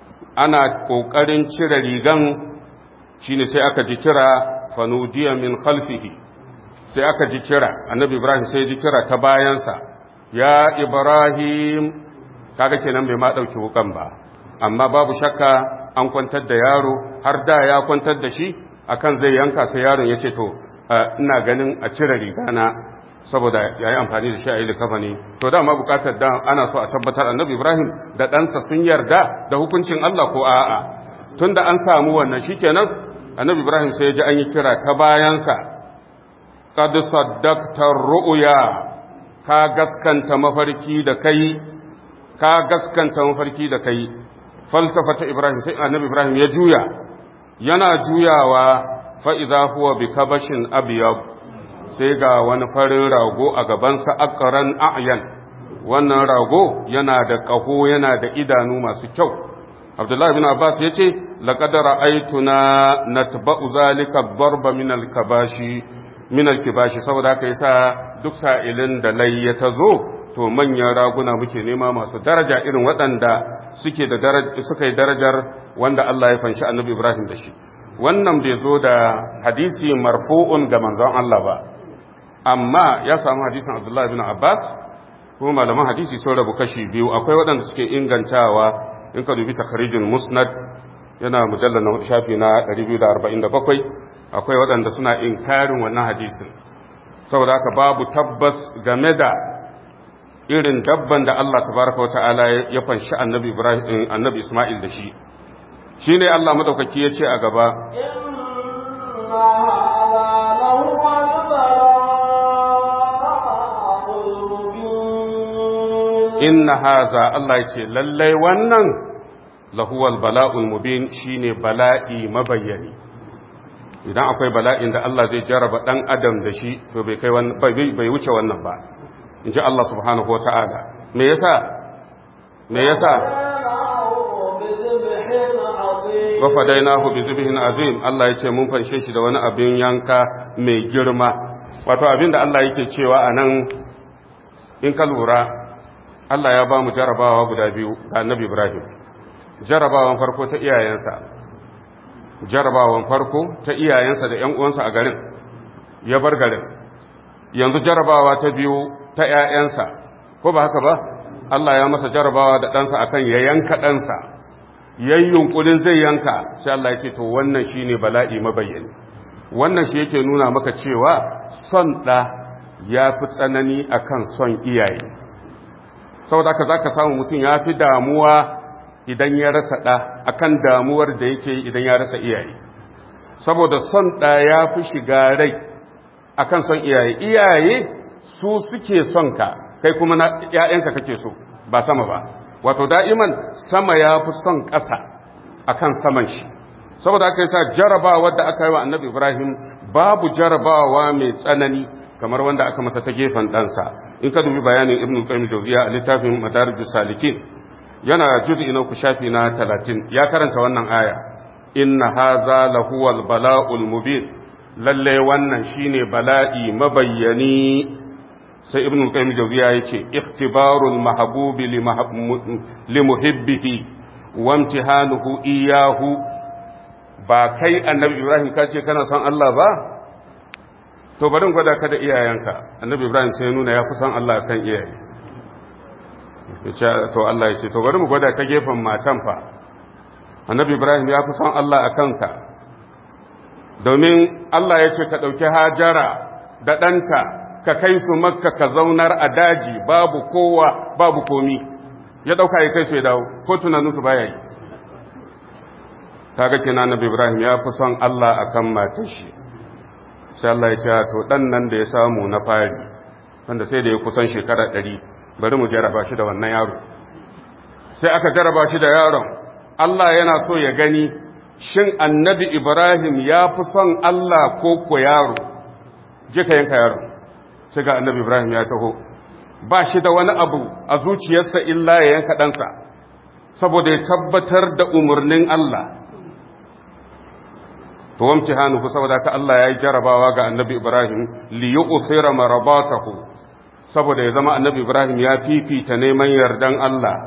ana kokarin cire rigan shine sai aka ji kira fanudiya min khalfihi sai aka ji kira annabi ibrahim sai ji kira ta bayansa ya ibrahim kaga kenan bai ma dauki wukan ba amma babu shakka an kwantar da yaro har da ya kwantar da shi akan zai yanka sai yaron ya ce to ina ganin a cire rigana saboda ya yi amfani da shi a yi likafani to dama bukatar da ana so a tabbatar annabi ibrahim da ɗansa sun yarda da hukuncin allah ko a'a tun da an samu wannan shikenan annabi ibrahim sai ya ji an yi kira ta bayansa qad saddaqta ru'ya ka gaskanta mafarki da kai ka gaskanta mafarki da kai faltafata ibrahim sai annabi ibrahim ya juya yana juyawa fa idza huwa bi kabashin abyad sai ga wani farin rago a gabansa aqran a'yan wannan rago yana da ƙaho yana da idanu masu kyau abdullahi bin abbas ya ce laƙadar aituna na tabba'u zalika barba min alkabashi min alkibashi saboda haka yasa duk sa'ilin da layya ta zo to manyan raguna muke nema masu daraja irin waɗanda suke da suka yi darajar wanda Allah ya fanshi annabi Ibrahim da shi wannan bai zo da hadisi marfu'un ga manzon Allah ba amma ya samu hadisin Abdullahi bin Abbas kuma malaman hadisi sun rabu kashi biyu akwai waɗanda suke ingantawa in ka dubi takharijul musnad yana mujallal na shafi na 247 akwai waɗanda suna inkarin wannan hadisin saboda haka babu tabbas game da irin dabban da Allah tabaraka wa ta'ala ya fanshi annabi Ibrahim annabi Isma'il da shi shine Allah madaukaki ya ce a gaba inna haza Allah ya ce lallai wannan lahuwal bala'ul mubin shine bala'i mabayyani idan akwai bala'in da Allah zai jaraba dan adam da shi to bai kai bai wuce wannan ba in ji Allah subhanahu wa ta'ala me yasa me yasa wa fadainahu bi zibhin azim Allah ya ce mun fanshe shi da wani abin yanka mai girma wato abin da Allah yake cewa anan in ka lura Allah ya ba mu jarabawa guda biyu ga annabi Ibrahim jarabawan farko ta iyayensa jarabawan farko ta iyayensa da ƴan uwansa a garin ya bar garin yanzu jarabawa ta biyu ta ƴaƴansa ko ba haka ba Allah ya masa jarabawa da ɗansa akan ya yanka ɗansa yayin yunkurin zai yanka sai Allah ya ce to wannan shine bala'i mabayyani wannan shi yake nuna maka cewa son ɗa ya fi tsanani akan son iyaye saboda haka za ka samu mutum ya fi damuwa idan ya rasa ɗa akan damuwar da yake idan ya rasa iyaye saboda son ɗa ya fi shiga rai akan son iyaye iyaye su suke son ka kai kuma na ‘ya'yanka kake so ba sama ba wato da'iman sama ya fi son ƙasa akan saman shi saboda aka yi sa jarabawa da aka yi wa annabi ibrahim babu jarabawa mai tsanani kamar wanda aka masa ta gefen ɗansa in ka dubi bayanin ibn qayyim jawziya a littafin madarijus salikin yana juz'i na ku shafi na 30 ya karanta wannan aya inna haza lahuwal bala'ul mubin lalle wannan shine bala'i mabayyani sai ibn qayyim jawziya yace ikhtibarul mahbubi li muhibbihi wa imtihanuhu iyahu ba kai annabi ibrahim ka ce kana son Allah ba to bari gwada ka da iyayenka annabi ibrahim sai ya nuna ya fi son Allah kan iyaye to Allah ya ce to bari mu gwada ta gefen matan fa annabi ibrahim ya fi son Allah a kanka domin Allah ya ce ka ɗauki hajara da ɗanta ka kai su makka ka zaunar a daji babu kowa babu komi ya ɗauka ya kai su ya dawo ko tunaninsu baya yi kaga kina annabi ibrahim ya fi son Allah akan matar shi sai Allah ya ce to dan nan da ya samu na fari wanda sai da ya kusan shekara ɗari bari mu jaraba shi da wannan yaro sai aka jaraba shi da yaron Allah yana so ya gani shin annabi Ibrahim ya fi son Allah ko ko yaro je ka yanka yaro sai ga annabi Ibrahim ya taho ba shi da wani abu a zuciyarsa illa ya yanka ɗansa saboda ya tabbatar da umarnin Allah to wamci hannu saboda ka Allah ya yi jarabawa ga annabi Ibrahim li yu'thira marabatahu saboda ya zama annabi Ibrahim ya fifita neman yardan Allah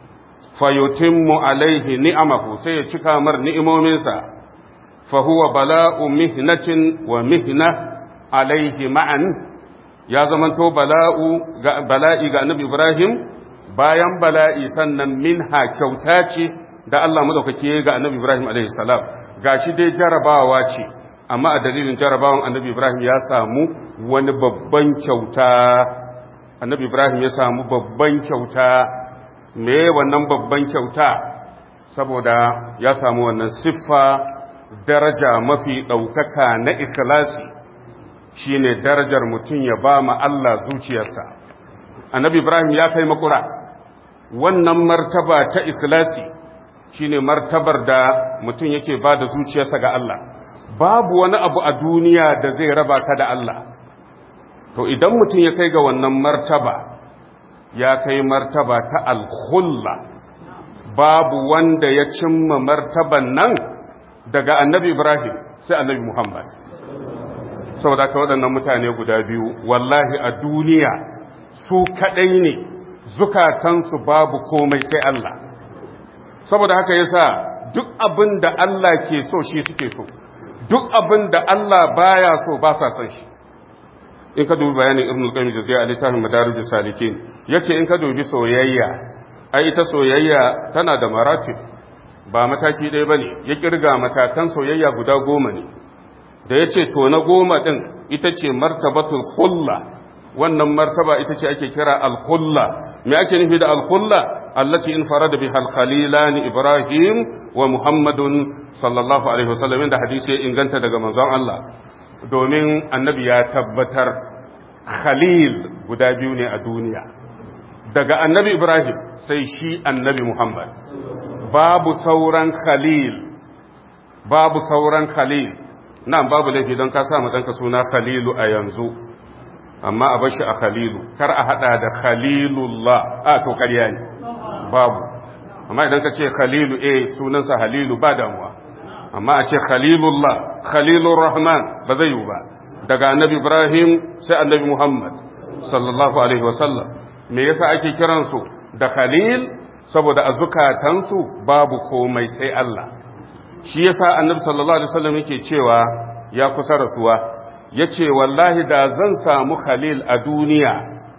fayutimmu alaihi ni'amahu sai ya cika mar ni'imominsa fa huwa bala'u mihnatin wa mihna alaihi ma'an ya zamanto bala'u ga bala'i ga annabi Ibrahim bayan bala'i sannan minha kyauta ce da Allah madaukake ga annabi Ibrahim alaihi salam gashi dai jarabawa ce amma a dalilin jarabawan annabi Ibrahim ya samu wani babban kyauta annabi Ibrahim ya samu babban kyauta me wannan babban kyauta saboda ya samu wannan siffa daraja mafi ɗaukaka na ikhlasi shine darajar mutum ya ba ma Allah zuciyarsa annabi Ibrahim ya kai makura wannan martaba ta ikhlasi shine martabar da mutum yake ba da zuciyarsa ga Allah babu wani abu a duniya da zai raba ka da Allah to idan mutum ya kai ga wannan martaba ya kai martaba ta alhulla babu wanda ya cimma martaban nan daga annabi Ibrahim sai annabi Muhammad saboda ka waɗannan mutane guda biyu wallahi a duniya su kaɗai ne zukatansu babu komai sai Allah saboda haka yasa duk abin da Allah ke so shi suke so duk abin da Allah baya so ba sa son shi in ka dubi bayanin ibn al-qayyim jaziyya a littafin madarijus salikin yace in ka dubi soyayya ai ita soyayya tana da maratib ba mataki ɗaya bane ya kirga matakan soyayya guda goma ne da yace to na goma din ita ce martabatul khulla wannan martaba ita ce ake kira al-khulla me ake nufi da al-khulla التي انفرد بها الخليلان إبراهيم ومحمد صلى الله عليه وسلم عند حديث إن كنت دقى منظر الله domin annabi ya tabbatar khalil guda biyu ne a duniya daga annabi ibrahim sai shi annabi muhammad babu sauran khalil babu sauran khalil nan babu laifi don ka sa ɗanka suna khalilu a yanzu amma a bashi a khalilu kar a hada da khalilullah a to ƙarya ne babu amma idan ka ce khalilu eh sunansa halilu ba damuwa amma a ce khalilullah khalilur rahman ba zai yi ba daga annabi ibrahim sai annabi muhammad sallallahu alaihi wasallam me yasa ake kiransu da khalil saboda a zukatansu babu komai sai Allah shi yasa annabi sallallahu alaihi wasallam yake cewa ya kusa rasuwa yace wallahi da zan samu khalil a duniya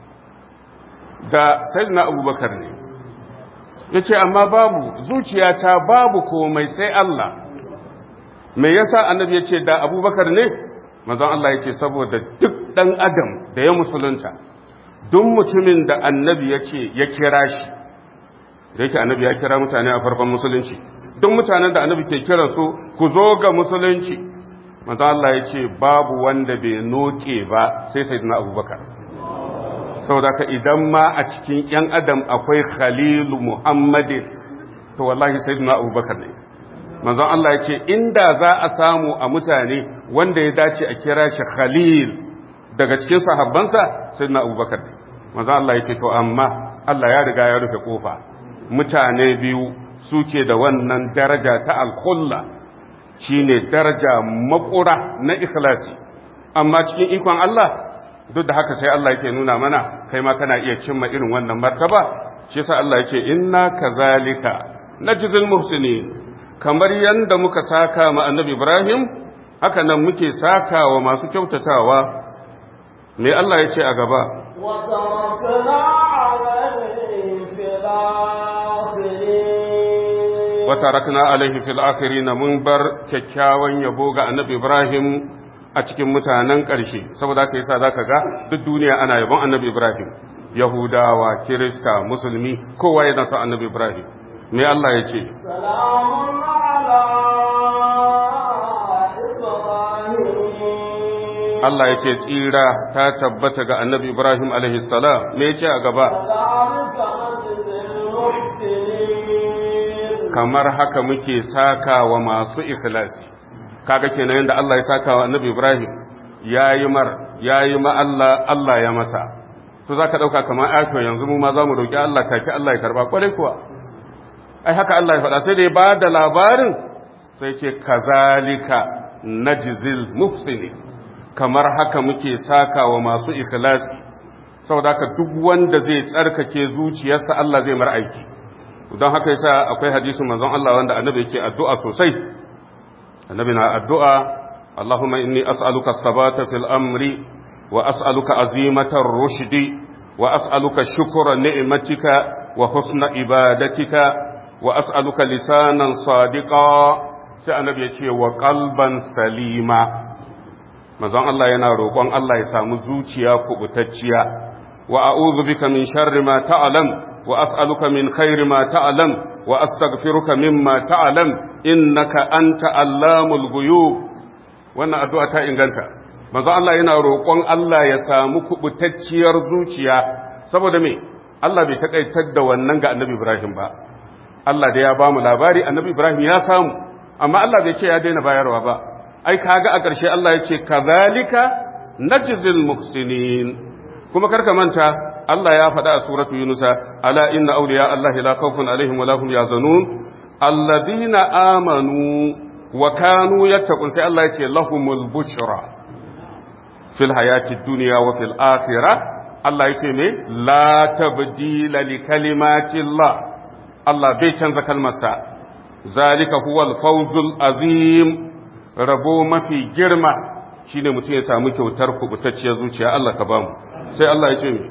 da sayyidina abubakar ne yace amma babu zuciyata babu komai sai Allah me yasa annabi ya ce da abubakar ne manzon Allah ya ce saboda duk ɗan adam da ya musulunta duk mutumin da annabi ya ce ya kira shi da yake annabi ya kira mutane a farkon musulunci duk mutanen da annabi ke kira su ku zo ga musulunci manzon Allah ya ce babu wanda bai noke ba sai sayyidina abubakar saboda ka idan ma a cikin ‘yan adam akwai khalilu muhammadin to wallahi sai duna abubakar ne manzon Allah ya ce inda za a samu a mutane wanda ya dace a kira shi khalil daga cikin sahabbansa sai duna abubakar ne manzon Allah ya ce to amma Allah ya riga ya rufe kofa mutane biyu suke da wannan daraja ta alkhulla shine daraja makura na ikhlasi amma cikin ikon Allah duk da haka sai Allah yake nuna mana kai ma kana iya cimma irin wannan martaba shi yasa Allah yake inna kazalika najzil muhsinin kamar yanda muka saka ma annabi Ibrahim haka nan muke saka wa masu kyautatawa me Allah yace a gaba وتركنا عليه في الآخرين watarakna alaihi fil akhirin mun bar kyakkyawan yabo ga annabi Ibrahim a cikin mutanen ƙarshe saboda haka yasa zaka ga duk duniya ana yabon annabi Ibrahim Yahudawa Kirista Musulmi kowa yana son annabi Ibrahim me Allah ya ce سلام على إبراهيم Allah ya ce tsira ta tabbata ga annabi Ibrahim alaihi salam me ya ce a gaba كذلك نجزي المحسنين kamar haka muke saka wa masu ikhlasi kaga kenan yanda Allah ya saka wa annabi Ibrahim yayi mar yayi ma Allah Allah ya masa to zaka dauka kamar ato yanzu mu ma zamu roki Allah take Allah ya karba kwarai kuwa ai haka Allah ya faɗa sai da ya bada labarin sai ce kazalika najzil muhsinin kamar haka muke saka wa masu ikhlasi saboda haka duk wanda zai tsarkake zuciyarsa Allah zai mar aiki don haka yasa akwai hadisin manzon Allah wanda annabi yake addu'a sosai annabi na addu'a Allahumma inni as'aluka sabata fil amri wa as'aluka azimatar rushdi wa as'aluka shukra ni'matika wa husna ibadatika wa as'aluka lisanan sadiqa sai annabi ya ce wa qalban salima manzon Allah yana roƙon Allah ya samu zuciya kubutacciya wa a'udhu bika min sharri ma ta'lam wa as'aluka min khairi ma ta'lam wa astaghfiruka mimma ta'lam innaka anta allamul ghuyub wannan addu'a ta inganta manzon Allah yana roƙon Allah ya samu kubutacciyar zuciya saboda me Allah bai takaitar da wannan ga Annabi Ibrahim ba Allah da ya ba mu labari Annabi Ibrahim ya samu amma Allah bai ce ya daina bayarwa ba ai kaga a ƙarshe Allah ya ce kazalika najzil muhsinin kuma karka manta Allah ya faɗa a suratu Yunusa ala inna awliya Allah la khawfun alaihim wa lahum yahzanun alladhina amanu wa kanu yattaqun sai Allah ya ce lahumul bushra fil hayati dunya wa fil akhirah Allah ya ce me la tabdila li kalimatillah Allah bai canza kalmarsa zalika huwal fawzul azim rabo mafi girma shine mutum ya samu kyautar kubutacciyar zuciya Allah ka bamu sai Allah ya ce mi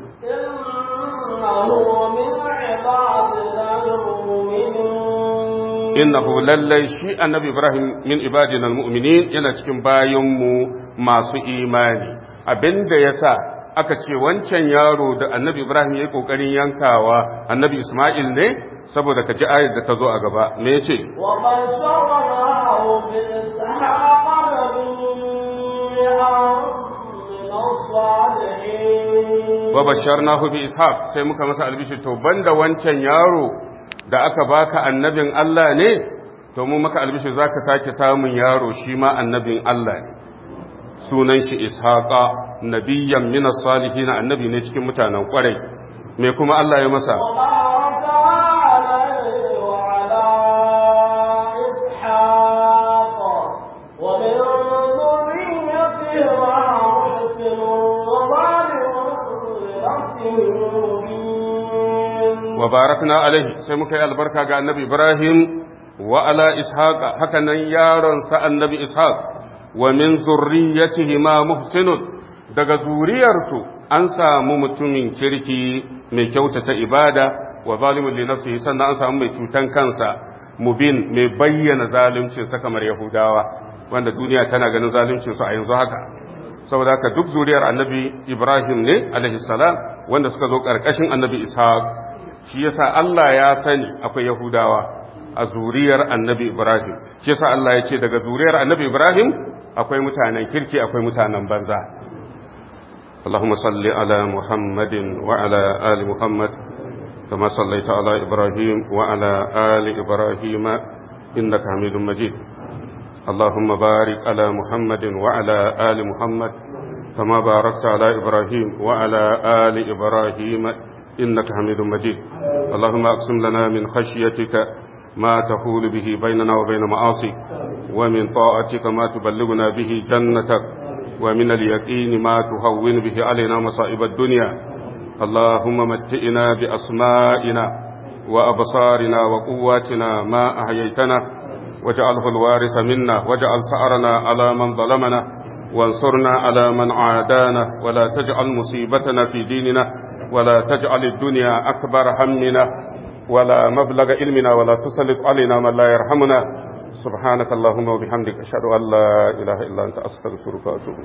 إنه من عبادنا المؤمنين innahu lallai shi annabi Ibrahim min ibadina almu'minin yana cikin bayinmu masu imani abinda yasa aka ce wancan yaro da annabi Ibrahim yayi kokarin yankawa annabi Isma'il ne saboda ka ji ayar da ta zo a gaba me yace وبشرناه بإسحاق نبيا من الصالحين wa basharnahu bi ishaq sai muka masa albishir to banda wancan yaro da aka baka annabin Allah ne to mu maka albishir zaka sake samun yaro shi ma annabin Allah ne sunan shi ishaqa nabiyyan min as-salihin annabi ne cikin mutanen kwarai me kuma Allah ya masa وباركنا عليه وعلى إسحاق ومن ذريته ومحسن وظالم لنفسه مبين wa barakna alaihi sai muka yi albarka ga annabi Ibrahim wa ala ishaq haka nan yaron sa annabi ishaq wa min zurriyyatihi ma muhsinun daga zuriyarsu an samu mutumin kirki mai kyautata ibada wa zalimun li nafsihi sannan an samu mai cutan kansa mubin mai bayyana zaluncin sa kamar yahudawa wanda duniya tana ganin zaluncinsu a yanzu haka saboda haka duk zuriyar annabi ibrahim ne alaihi salam wanda suka zo ƙarƙashin annabi ishaq shi yasa allah ya sani akwai yahudawa a zuriyar annabi ibrahim shi yasa allah ya ce daga zuriyar annabi ibrahim akwai mutanen kirki akwai mutanen banza اللهم صل على محمد وعلى آل محمد كما صليت على إبراهيم وعلى آل إبراهيم إنك حميد مجيد اللهم بارك على محمد وعلى آل محمد كما باركت على إبراهيم وعلى آل إبراهيم إنك حميد مجيد اللهم أقسم لنا من خشيتك ما تحول به بيننا وبين معاصيك ومن طاعتك ما تبلغنا به جنتك ومن اليقين ما تهون به علينا مصائب الدنيا اللهم متئنا بأسمائنا وأبصارنا وقواتنا ما أحييتنا واجعله الوارث منا واجعل سعرنا على من ظلمنا وانصرنا على من عادانا ولا تجعل مصيبتنا في ديننا ولا تجعل الدنيا أكبر همنا ولا مبلغ علمنا ولا تسلط علينا من لا يرحمنا سبحانك اللهم وبحمدك أشهد أن لا إله إلا أنت أستغفرك وأتوب